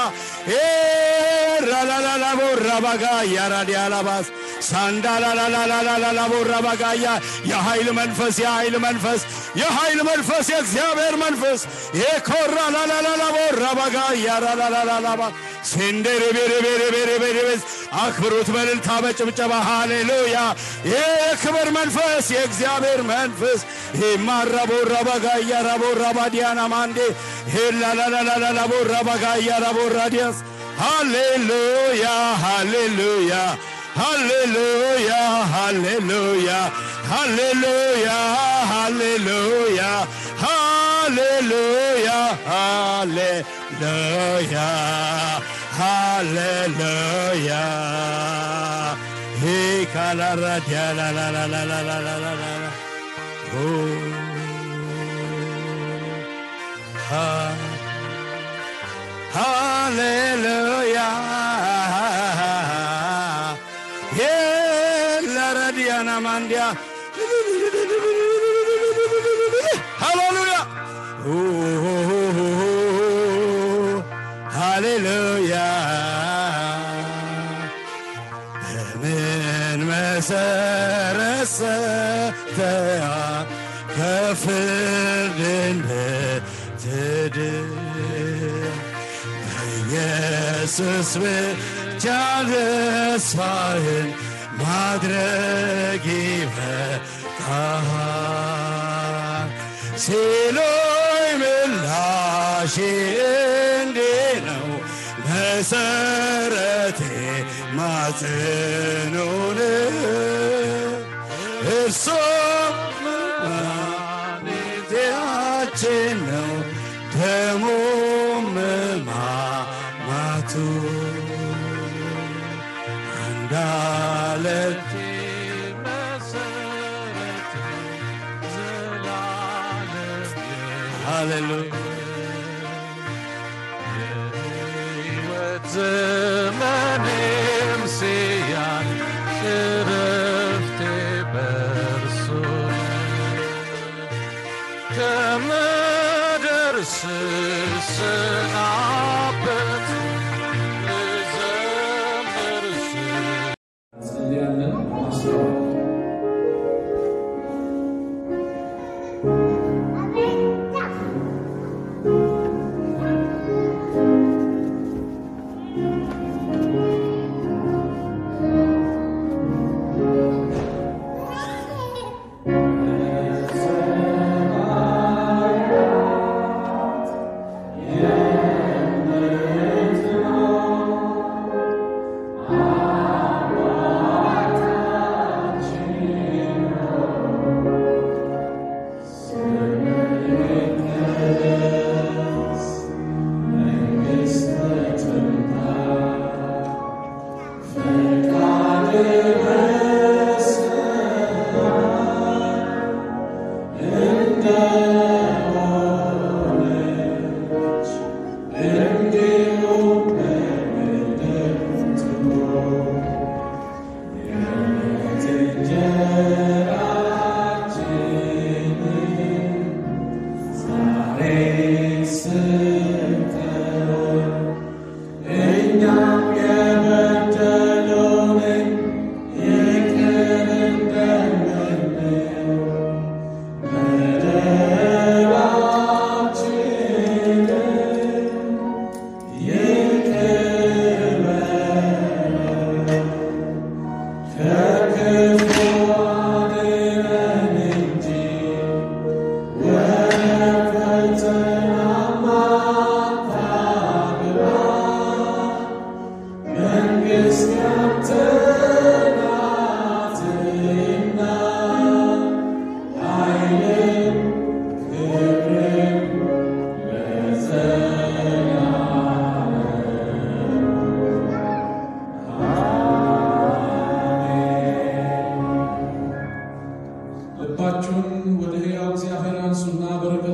ራላላላ ቦራ ባጋያ ራዲያላባስ ሳንዳላላላላላላ ቦራ ባጋያ የኃይል መንፈስ የኃይል መንፈስ የኃይል መንፈስ የእግዚአብሔር መንፈስ የኮራ ላላላላ ቦራ ባጋያ ራላላላላባ ሴንደሬቤሬቤሬቤሬቤሬቤስ አክብሩት በልልታ በጭብጨባ ሃሌሉያ የክብር መንፈስ የእግዚአብሔር መንፈስ ሄማራ ቦራ ባጋያ ራቦራ ባዲያና ማንዴ ሄላላላላላ ቦራ ባጋያ ራቦራ ዲያስ ሃሌሉያ ሃሌሉያ ሃሌሉያ ሃሌሉያ ሃሌሉያ ሃሌሉያ ሃሌሉያ ሃሌሉያ ሃሌሉያ ሂካላራዲያላላላላላላላላ ሃሌሉያ የለረዲያና ማንዲያ ሃሌሉያ ሃሌሉያ በምን መሰረት ሰተያ ከፍርድ እንድትድን በኢየሱስ ብቻ ተስፋህን ማድረግ ይበቃሃል ሲሎይ ምላሼ እንዲህ ነው መሰረቴ ማጽኑን እርሱም መድኃኒታችን ነው ደሙም ማማቱ አንዳለት ሃሌሉያ ዘመኔም ሲያል እረፍቴ በእርሱ ከምድር ስሰናበት ልዘምር ስል እንጸልያለን። ማስተዋል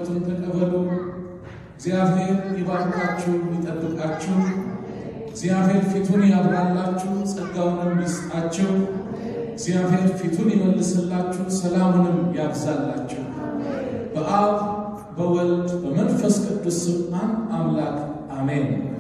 በረከቱን ተቀበሉ። እግዚአብሔር ይባርካችሁ፣ ይጠብቃችሁ። እግዚአብሔር ፊቱን ያብራላችሁ፣ ጸጋውንም ይስጣችሁ። እግዚአብሔር ፊቱን ይመልስላችሁ፣ ሰላሙንም ያብዛላችሁ። በአብ በወልድ በመንፈስ ቅዱስ ስም አንድ አምላክ አሜን።